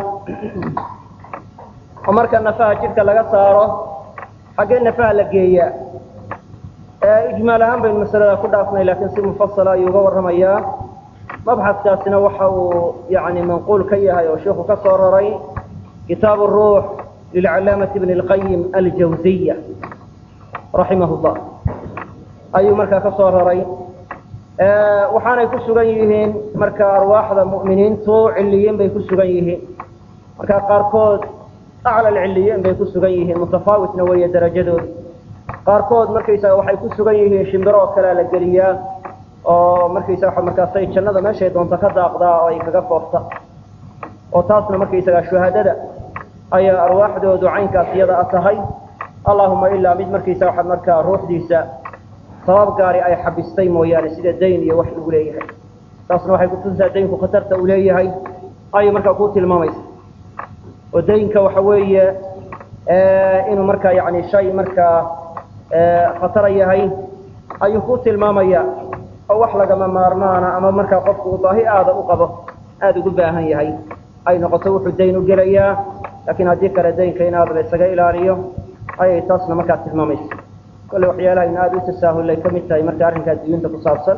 oo marka nafaha jidhka laga saaro xaggee nafaha la geeya ijmaal ahaan baynu masalada ku dhaafnay laakiin si mufasala ayuu uga warramayaa mabxaskaasina waxa uu yani manquul ka yahay oo sheikhu ka soo raray kitaabu ruux lilcalaamati bni اlqayim aljawziya raximah llah ayuu markaa ka soo raray waxaanay ku sugan yihiin marka arwaaxda mu'miniintu ciliyiin bay ku sugan yihiin marka qaarkood acla ciliyiin bay ku sugan yihiin mutafaawitna weeye darajadooda qaarkood markaysaga waxay ku sugan yihiin shimbiro oo kalea la geliyaa oo markaysaga markaasay jannada meeshay doonto ka daaqdaa oo ay kaga foofta oo taasna markaysaga shuhadada ayaa arwaaxdoodu caynkaas iyada a tahay allahuma ilaa mid markaysaga waxa markaa ruuxdiisa sabab gaari ay xabistay mooyaane sida dayn iyo wax lagu leeyahay taasna waxay kutusisaa daynku khatarta uu leeyahay ayay markaa ku tilmaamaysa oo daynka waxa weeye inuu markaa yani shay markaa khatara yahay ayuu ku tilmaamaya oo wax lagama maarmaana ama markaa qofku uu baahi aada u qabo aada ugu baahan yahay ay noqoto wuxuu dayn u gelayaa laakiin haddii kale daynka in aada la isaga ilaaliyo ayay taasna markaa tilmaamaysa kolle waxyaalaha in aada u tasaahulay ka mid tahay marka arrinkaa diyuunta ku saabsan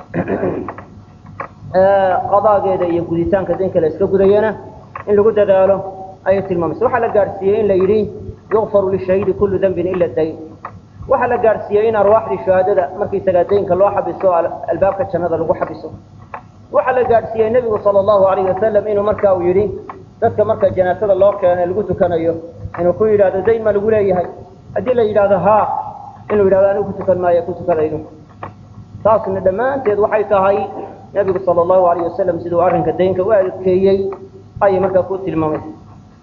qadaageeda iyo guditaanka daynka la iska gudayana in lagu dadaalo ayay tilmaamaysa waxaa la gaadhsiiyey in la yidhi yukfaru lishahiidi kullu dembin ila dayn waxaa la gaadhsiiyey in arwaaxdii shuhaadada markaysagaa daynka loo xabiso albaabka jannada lagu xabiso waxaa la gaadhsiiyey nebigu sala allahu alayh wasalam inuu marka uu yidhi dadka marka janaasada loo keeno lagu tukanayo inuu ku yidhahdo dayn ma lagu leeyahay haddii la yidhahdo ha inuu yidhahdo anigu ku tukan maayo ku tukanayno taasna dhammaanteed waxay tahay nebigu sala allahu alayh wasalam siduu arrinka daynka u adkeeyey ayay markaa ku tilmaamaysa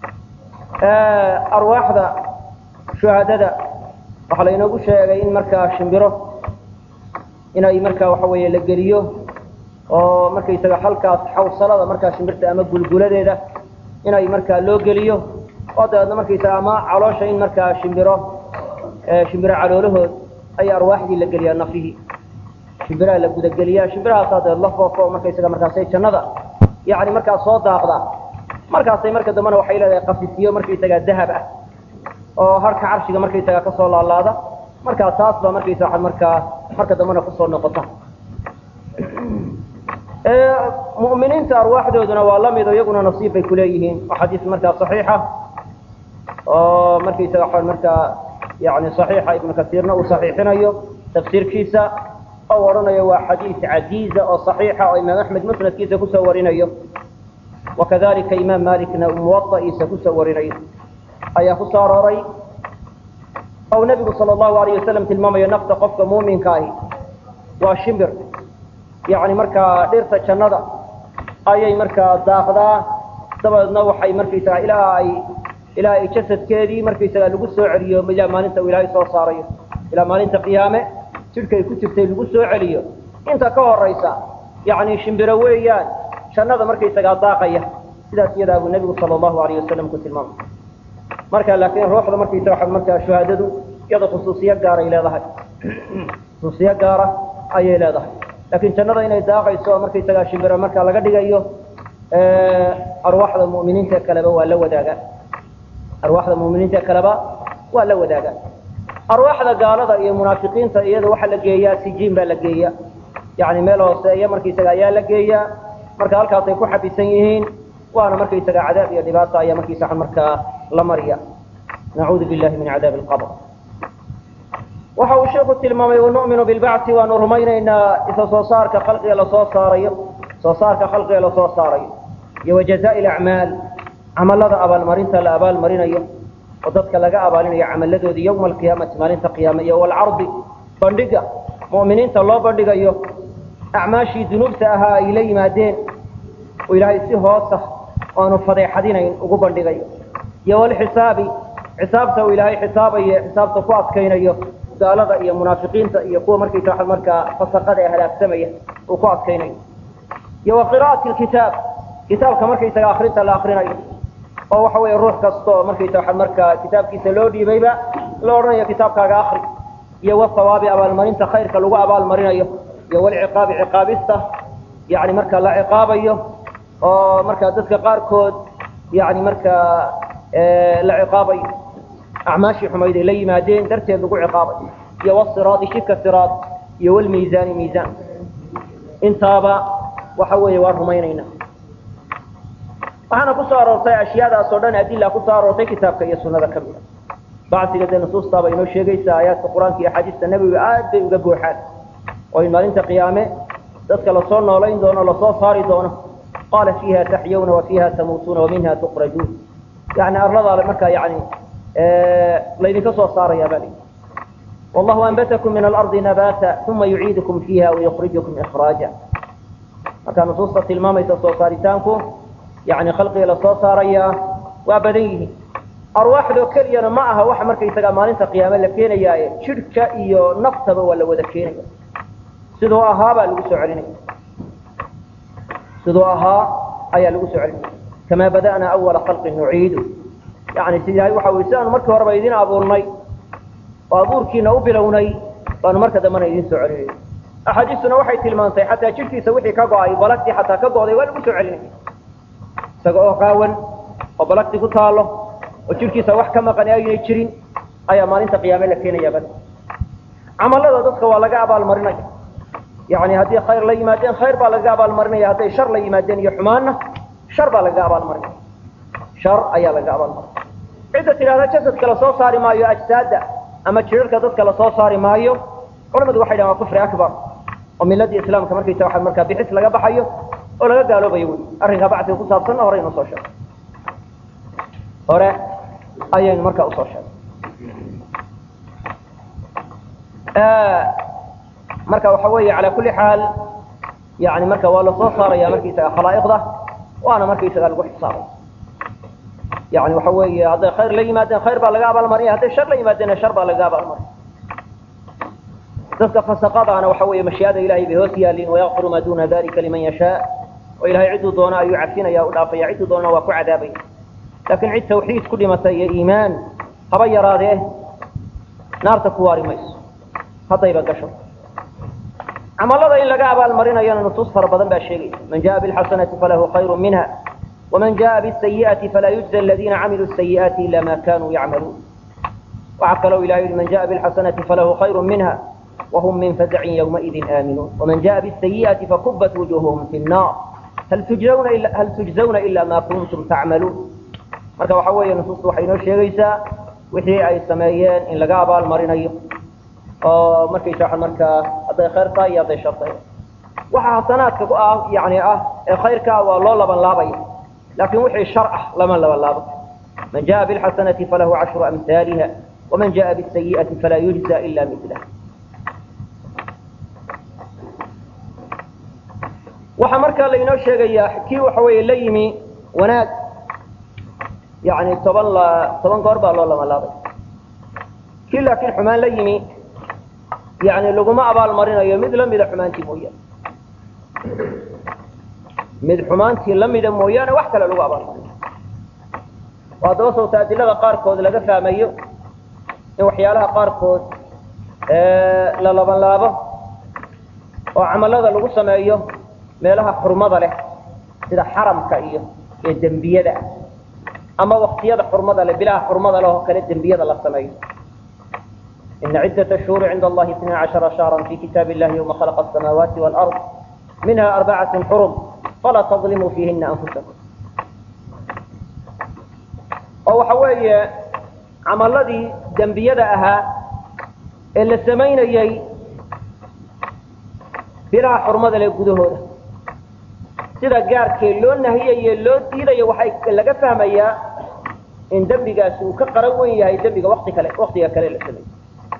arwaaxda shuhadada waxaa laynoogu sheegay in markaa shimbiro inay markaa waxa weeye la geliyo oo markaysaga halkaas xawsalada markaa shimbirta ama gulguladeeda inay markaa loo geliyo oo dabeedna markaysaga ama caloosha in markaa shimbiro shimbiro caloolahood ay arwaaxdii la geliyaa nafihii shimbiraha la gudageliyaa shimbirahaasaa dabeed la foofo markaysaga markaasay jannada yani markaa soo daaqdaa markaasay marka dambena waxay leedahay qafisiyo markaysaga dahab ah oo harka carshiga markaysaga kasoo laalaada markaa taas baa markaysa markaa marka dambena kusoo noqota mu'miniinta arwaaxdooduna waa la mido iyaguna nasiib bay kuleeyihiin waa xadiis markaa saxiixa oo markaysaga waxaan markaa yani saxiixa ibnu kasiirna uu saxiixinayo tafsiirkiisa oo odhanayo waa xadiis casiiza oo saxiixa oo imaam axmed musnadkiisa kusoo warinayo wakadalika imaam malikna muwada'iisa kusoo warinayo ayaa kusoo arooray ou nebigu sala allahu alayh wasalam tilmaamayo nafta qofka muuminka ahi waa shimbir yani markaa dhirta jannada ayay markaa daaqdaa dabadeedna waxay markaysaga ilaa ay ilaa ay jasadkeedii markaysaga lagu soo celiyo ilaa maalinta uu ilaahay soo saarayo ilaa maalinta qiyaame jidhkay ku jirtay lagu soo celiyo inta ka horaysa yani shimbiro weeyaan jannada markaysagaa daaqaya sidaas iyadaa buu nebigu sala allahu alayh wasalam ku tilmaamay marka laakiin ruuxda markaysa waa markaa shuhaadadu iyada khusuusiyo gaaray leedahay khusuusiyo gaara ayay leedahay laakiin jannada inay daaqayso oo markaysagaa shimbiro markaa laga dhigayo arwaaxda mu'miniinta kaleba waa la wadaagaa arwaaxda mu'miniinta kaleba waa la wadaagaa arwaaxda gaalada iyo munaafiqiinta iyada waxaa la geeyaa sijiin baa la geeya yani meel hooseeya markaysaga ayaa la geeyaa marka halkaasay ku xabisan yihiin waana markaysaga cadaab iyo dhibaata ayaa markaysaa markaa la mariya nacuudu billahi min cadaabi alqabr waxa uu sheeku tilmaamay wanu'minu bilbacthi waanu rumaynaynaa isa soo saarka khalqiga lasoo saarayo soo saarka khalqiga lasoo saarayo iyo wajazaa'i alacmaal camalada abaalmarinta la abaalmarinayo oo dadka laga abaalinayo camaladoodii yowma alqiyaamati maalinta qiyaame iyo walcardi bandhiga mu'miniinta loo bandhigayo acmaashii dunuubta ahaa ay la yimaadeen oo ilaahay si hoosa oanu fadeexadinayn ugu bandhigayo iyo walxisaabi xisaabta uu ilaahay xisaabayo xisaabta ku adkaynayo gaalada iyo munaafiqiinta iyo kuwa markaysa markaa fasaqada ee halaagsamaya uu ku adkaynayo iyo wa qira'ati lkitaab kitaabka markaysaga akrinta la akrinayo oo waxa weeye ruux kasta oo markaysa markaa kitaabkiisa loo dhiibayba la odhanayo kitaabkaaga akri iyo wasawaabi abaalmarinta khayrka lagu abaalmarinayo iyo walciqaabi ciqaabista yani marka la ciqaabayo oo markaa dadka qaarkood yani markaa la ciqaabayo acmaashii xumayd ay la yimaadeen darteed lagu ciqaabay iyo wasiraadi shika siraad iyo walmiisaani miisaan intaaba waxa weeye waa rumaynayna waxaana kusoo aroortay ashyaadaas oo dhan adila kusoo aroortay kitaabka iyo sunada ka mida bacsiga dee nusuustaaba inoo sheegaysa aayaadka qur-aanka iyo axaadiista nebiga aad bay uga buuxaan oo in maalinta qiyaame dadka lasoo noolayn doono lasoo saari doono qaala fiiha taxyawna wa fiiha tamuutuuna wa minha tuqrajuun yani arladaa markaa yani laydinka soo saaraya baa layidhi wallahu anbatakum min alardi nabata uma yuciidukum fiiha wayukrijukum ikraaja markaa nusuusta tilmaamaysa soo saaritaanku yani khalqiga lasoo saarayaa waa badan yihiin arwaaxdoo keliyana ma aha waxa markaysagaa maalinta qiyaame la keenayaaye jidhka iyo naftaba waa la wada keenaya siduu ahaa baa lagu soo celinaya siduu ahaa ayaa lagu soo celinaya kamaa bada'naa awala khalqin nuciidu yani si ilahay waxa ui si aanu markii horeba idin abuurnay oo abuurkiina u bilownay baanu marka dambena idin soo celinay axaadiistuna waxay tilmaantay xataa jidhkiisa wixii ka go-ay balagtii xataa ka go'day waa lagu soo celinaya isaga oo qaawan oo balagti ku taalo oo jidhkiisa wax ka maqan aynay jirin ayaa maalinta qiyaame la keenaya bal camalada dadka waa laga abaalmarinaya yani haddii khayr la yimaadeen khayr baa lagaga abaalmarinaya hadday shar la yimaadeen iyo xumaanna shar baa lagaga abaalmarinaya shar ayaa lagaga abaalmarinaya cidda tidhahda jasadka lasoo saari maayo ajsaada ama jirarka dadka lasoo saari maayo culamadu waxay dhahan waa kufri akbar oo miladii islaamka markaysa waa markaa bixis laga baxayo oo laga gaaloobayo wy arrinkaa bacsiga ku saabsanna horey inoo soo sheegay hore ayaynu markaa usoo sheegay marka waxa weeye calaa kulli xaal yani marka waa lasoo saaraya markaisaga khalaa'iqda waana markaisaga lagu xisaabay yani waxa weeye hadday khayr la yimaadeen khayr baa laga abaalmarinaya hadday shar la yimaadeenna shar baa laga abaalmarinaya dadka fasaqadaana waxa weeye mashii'ada ilahay bay hoos yaalin wayaqfiru maa duna dalika liman yashaa oo ilahay cidduu doona ayuu cafinaya u dhaafaya cidduu doona waa ku cadaabaya laakiin cid tawxiid ku dhimatay iyo iimaan haba yaraadee naarta ku waari mayso haddayba gasho camalada in laga abaalmarinayana nusuus fara badan baa sheegaysa man jaa bilxasanati falahu khayru minha waman jaa bisayi'ati falaa yujza aladiina camiluu sayi'aati ila ma kanuu yacmaluun waxaa kaloo ilahay yihi man jaa bilxasanati falahu khayru minha wahum min fazcin ywmaidin aaminuun waman jaa bisayi'ati fakubat wujuuhuhum fi nnar hal tujzawna ila hal tujzawna ila ma kuntum tacmaluun marka waxa weeye nusuustu waxay inoo sheegaysaa wixii ay sameeyeen in laga abaalmarinayo oo markaysa markaa hadday khayr tahay iyo hadday shar tahay waxa xasanaadka ku ah yani ah ee khayrkaa waa loo laban laabaya laakin wixii shar ah lama laban laabo man jaa bilxasanati falahu cashru amhaaliha waman jaa bisayi'ati falaa yujza ila milah waxaa markaa lainoo sheegayaa kii waxa weeye la yimi wanaag yani toban la toban goor baa loo laban laabay kii laakiin xumaan la yimi yani laguma abaal marinayo mid lamida xumaantii mooyaane mid xumaantii lamida mooyaane wax kale lagu abaal marinayo oo haddaba sawta adilada qaarkood laga fahmayo in waxyaalaha qaarkood la laban laabo oo camalada lagu sameeyo meelaha xurmada leh sida xaramka iyo ee dembiyada ah ama waktiyada xurmada leh bilaha xurmada leh oo kale dembiyada la sameeyo إن عدة الشهور عند الله اثنا عشر شهرا في كتاب الله يوم خلق السماوات والأرض منها أربعة حرم فلا تظلموا فيهن أنفسكم oo waxa weeye camaladii dembiyada ahaa ee la samaynayey bilaha xurmada leh gudahooda sida gaarkee loo nahiyaye loo diidayo waxay laga fahmayaa in dembigaasi uu ka qaran wen yahay dembiga wati kale waktiga kale la sameeyey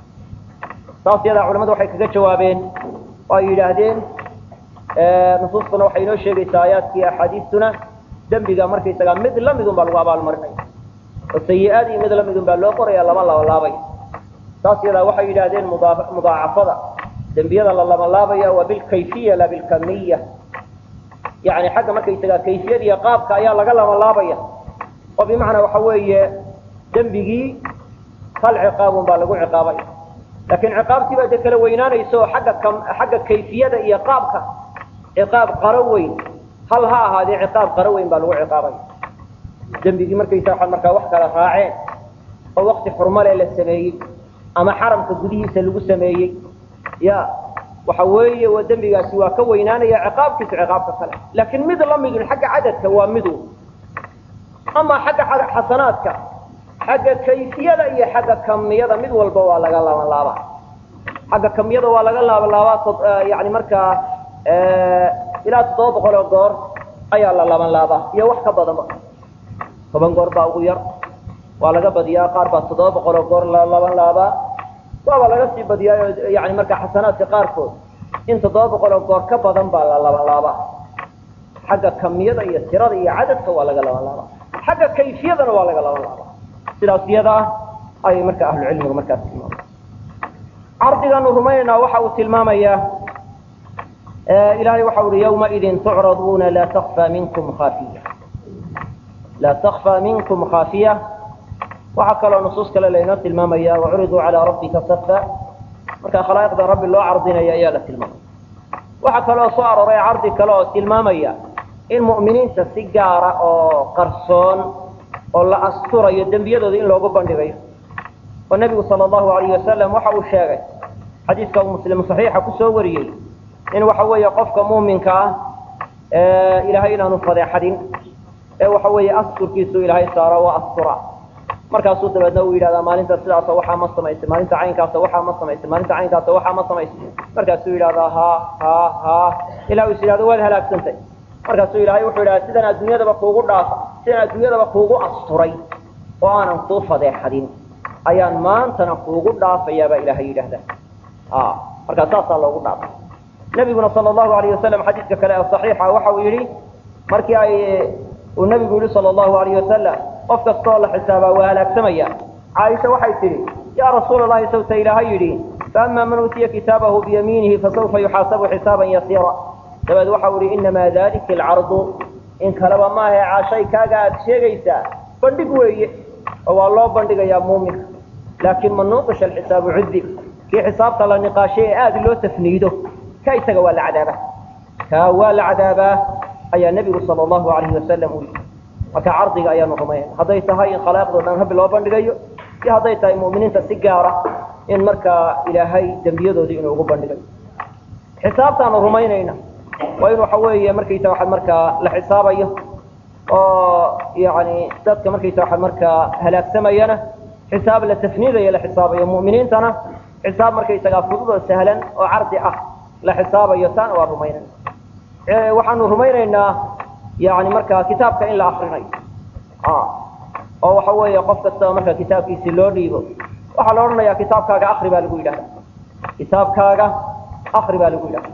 saas yadaa culamadu waxay kaga jawaabeen oo ay yidhaahdeen nusuustuna waxay inoo sheegaysaa aayaadkii axaadiistuna dembiga markaysagaa mid lamidun baa lagu abaalmarinaya oo sayi-aadii mid lamidun baa loo qoraya lama labalaabay saas yadaa waxay yidhaahdeen mudaacafada dembiyada la labalaabaya waa bilkayfiya la bilkamiya yani xagga markaysagaa kayfiyada iyo qaabka ayaa laga labalaabaya oo bimacnaa waxa weeye dembigii hal ciqaabun baa lagu ciqaabaya laakiin ciqaabtii baa dee kala weynaanaysa oo agga xagga kayfiyada iyo qaabka ciqaab qaro weyn hal ha ahaadee ciqaab qaro weyn baa lagu ciqaabaya dembigii markaysa waxaad markaa wax kala raaceen oo wakti xurmale la sameeyey ama xaramka gudihiisa lagu sameeyey ya waxa weeye waa dembigaasi waa ka weynaanaya ciqaabkiisu ciqaabka kale laakiin mid lamidun xagga cadadka waa midu ama xagga xasanaadka xagga kayfiyada iyo xagga kamiyada mid walba waa laga laaban laabaa xagga kamiyada waa laga laaban laabaa yani markaa ilaa toddoba boqol oo goor ayaa la laaban laabaa iyo wax ka badanba toban goor baa ugu yar waa laga badiyaa qaar baa toddoba boqol oo goor la laaban laabaa waaba laga sii badiyaayo yani markaa xasanaadka qaarkood in toddoba boqol oo goor ka badan baa la laaban laabaa xagga kamiyada iyo tirada iyo cadadka waa laga laaban laabaa xagga kayfiyadana waa laga laaban laabaa sidaas iyada ah ayay marka ahlucilmigu markaas tilmaamay cardigaanu rumaynaynaa waxa uu tilmaamayaa ilahay waxa uhi yawmaidin tucraduuna laa takfaa minkum khaafiya laa takfaa minkum khaafiya waxaa kaloo nusuus kale laynoo tilmaamaya wacuriduu calaa rabbika safa marka khalaa'iqda rabbi loo cardinaya ayaa la tilmaamaya waxaa kaloo soo arooray cardi kale oo tilmaamaya in mu'miniinta si gaara oo qarsoon oo la asturayo dembiyadooda in loogu bandhigayo oo nebigu sala allahu alayhi wasalam waxa uu sheegay xadiiska uu muslim saxiixa kusoo wariyey in waxa weeye qofka muuminka ah ilaahay inaanu fadeexadin ee waxa weeye asturkiisu ilaahay saaro waa astura markaasuu dabeedna uu yidhahdaa maalinta sidaasa waxaa ma samaysay maalinta caynkaasa waxaa ma samaysay maalinta caynkaasa waxaa ma samaysay markaasuu yidhahdaa ha ha ha ilaa uu is yidhahdo waad halaagsantay markaasuu ilaahay wuxuu yidhahdaa sidaan adduunyadaba kuugu dhaafa sidaan adduunyadaba kuugu asturay oo aanan kuu fadeexadin ayaan maantana kuugu dhaafayaa baa ilaahay yidhaahdaa markaa saasaa loogu dhaafay nabiguna sala allahu alayh wasalam xadiidka kale ee saxiixa waxa uu yidhi markii ay uu nabigu yihi sala allahu alayh wasalam qof kasta oo la xisaabaa waa halaagsamaya caaisha waxay tidhi yaa rasuula allahi sawta ilaahay yidhi faama man uutiya kitaabahu biyamiinihi fasawfa yuxaasabu xisaaban yasiira dabeed waxau ihi inamaa dalika alcardu in kaleba maahae caashay kaaga aad sheegaysaa bandhig weeye oo waa loo bandhigayaa muuminka laakiin man nuuqisha alxisaabu cudib kii xisaabta la niqaashay ee aada loo tafniido ka isaga waa la cadaabaa kaa waa la cadaabaa ayaa nebigu sala allahu alayhi wasalam u yidhi marka cardiga ayaanu rumaynayna hadday tahay in khalaaiqdo dhan rabbi loo bandhigayo iyo hadday tahay mu'miniinta si gaara in markaa ilaahay dembiyadoodii inuu ugu bandhigayo xisaabtaanu rumaynayna waa in waxa weeye markaysa waxaad markaa la xisaabayo oo yani dadka markaysa waxaad markaa halaagsamayana xisaab la tafniidayo la xisaabayo mu'miniintana xisaab markaysagaa fudud oo sahlan oo cardi ah la xisaabayo taana waa rumaynayna waxaanu rumaynaynaa yani markaa kitaabka in la akrinayo oo waxa weeye qof kastaba marka kitaabkiisi loo dhiibo waxaa la odhanayaa kitaabkaaga akri baa lagu yidhahda kitaabkaaga akri baa lagu yidhahda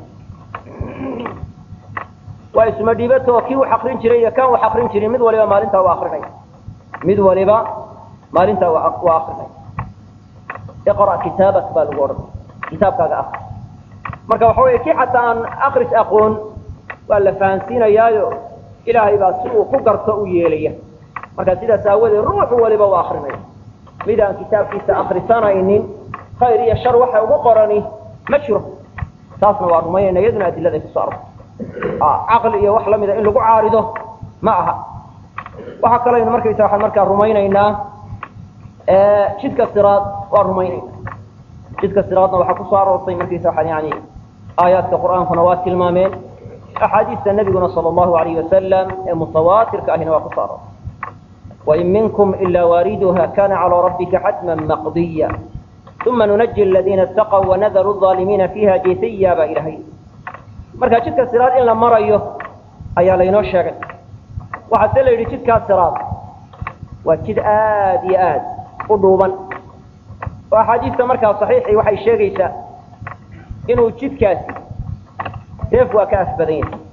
waa isma dhiibato kii wax akrin jiray iyo kan wax akrin jirin mid waliba maalintaa waa akrinaya mid waliba maalintaa waa akrinaya iqra kitaabak baa lagu odhanaya kitaabkaaga akri marka waxa weeye kii xataa aan akris aqoon waa la fahansiinayaayo ilaahay baa si uu ku garto u yeelaya marka sidaas aawadeed ruuxu waliba waa akrinaya mid aan kitaabkiisa akrisanaynin khayr iyo shar waxa ugu qorani ma jiro taasna waa rumaynayna iyaduna adiladay kusoo arortay caqli iyo wax lamida in lagu caarido ma aha waxaa kalaynu markaysa waxaan markaa rumaynaynaa jidka siraad waa rumaynayna jidka siraadna waxaa kusoo aroortay markaysa waxaan yani aayaadka qur'aankuna waa tilmaameen axaadiista nabiguna sala allahu alayhi wasalam ee mutawaatirka ahina waa kusoo aroortay wain minkum ila waariduha kana calaa rabbika xatma maqdiya uma nunaji aladiina itaqw wanadaru aalimiina fiiha jesiya baa ilahay marka jidka siraad in la marayo ayaa laynoo sheegay waxaa se la yidhi jidkaa siraad waa jid aad iyo aad u dhuuban oo axaadiista markaa saxiixii waxay sheegaysaa inuu jidkaasi seef waa ka af badan yahay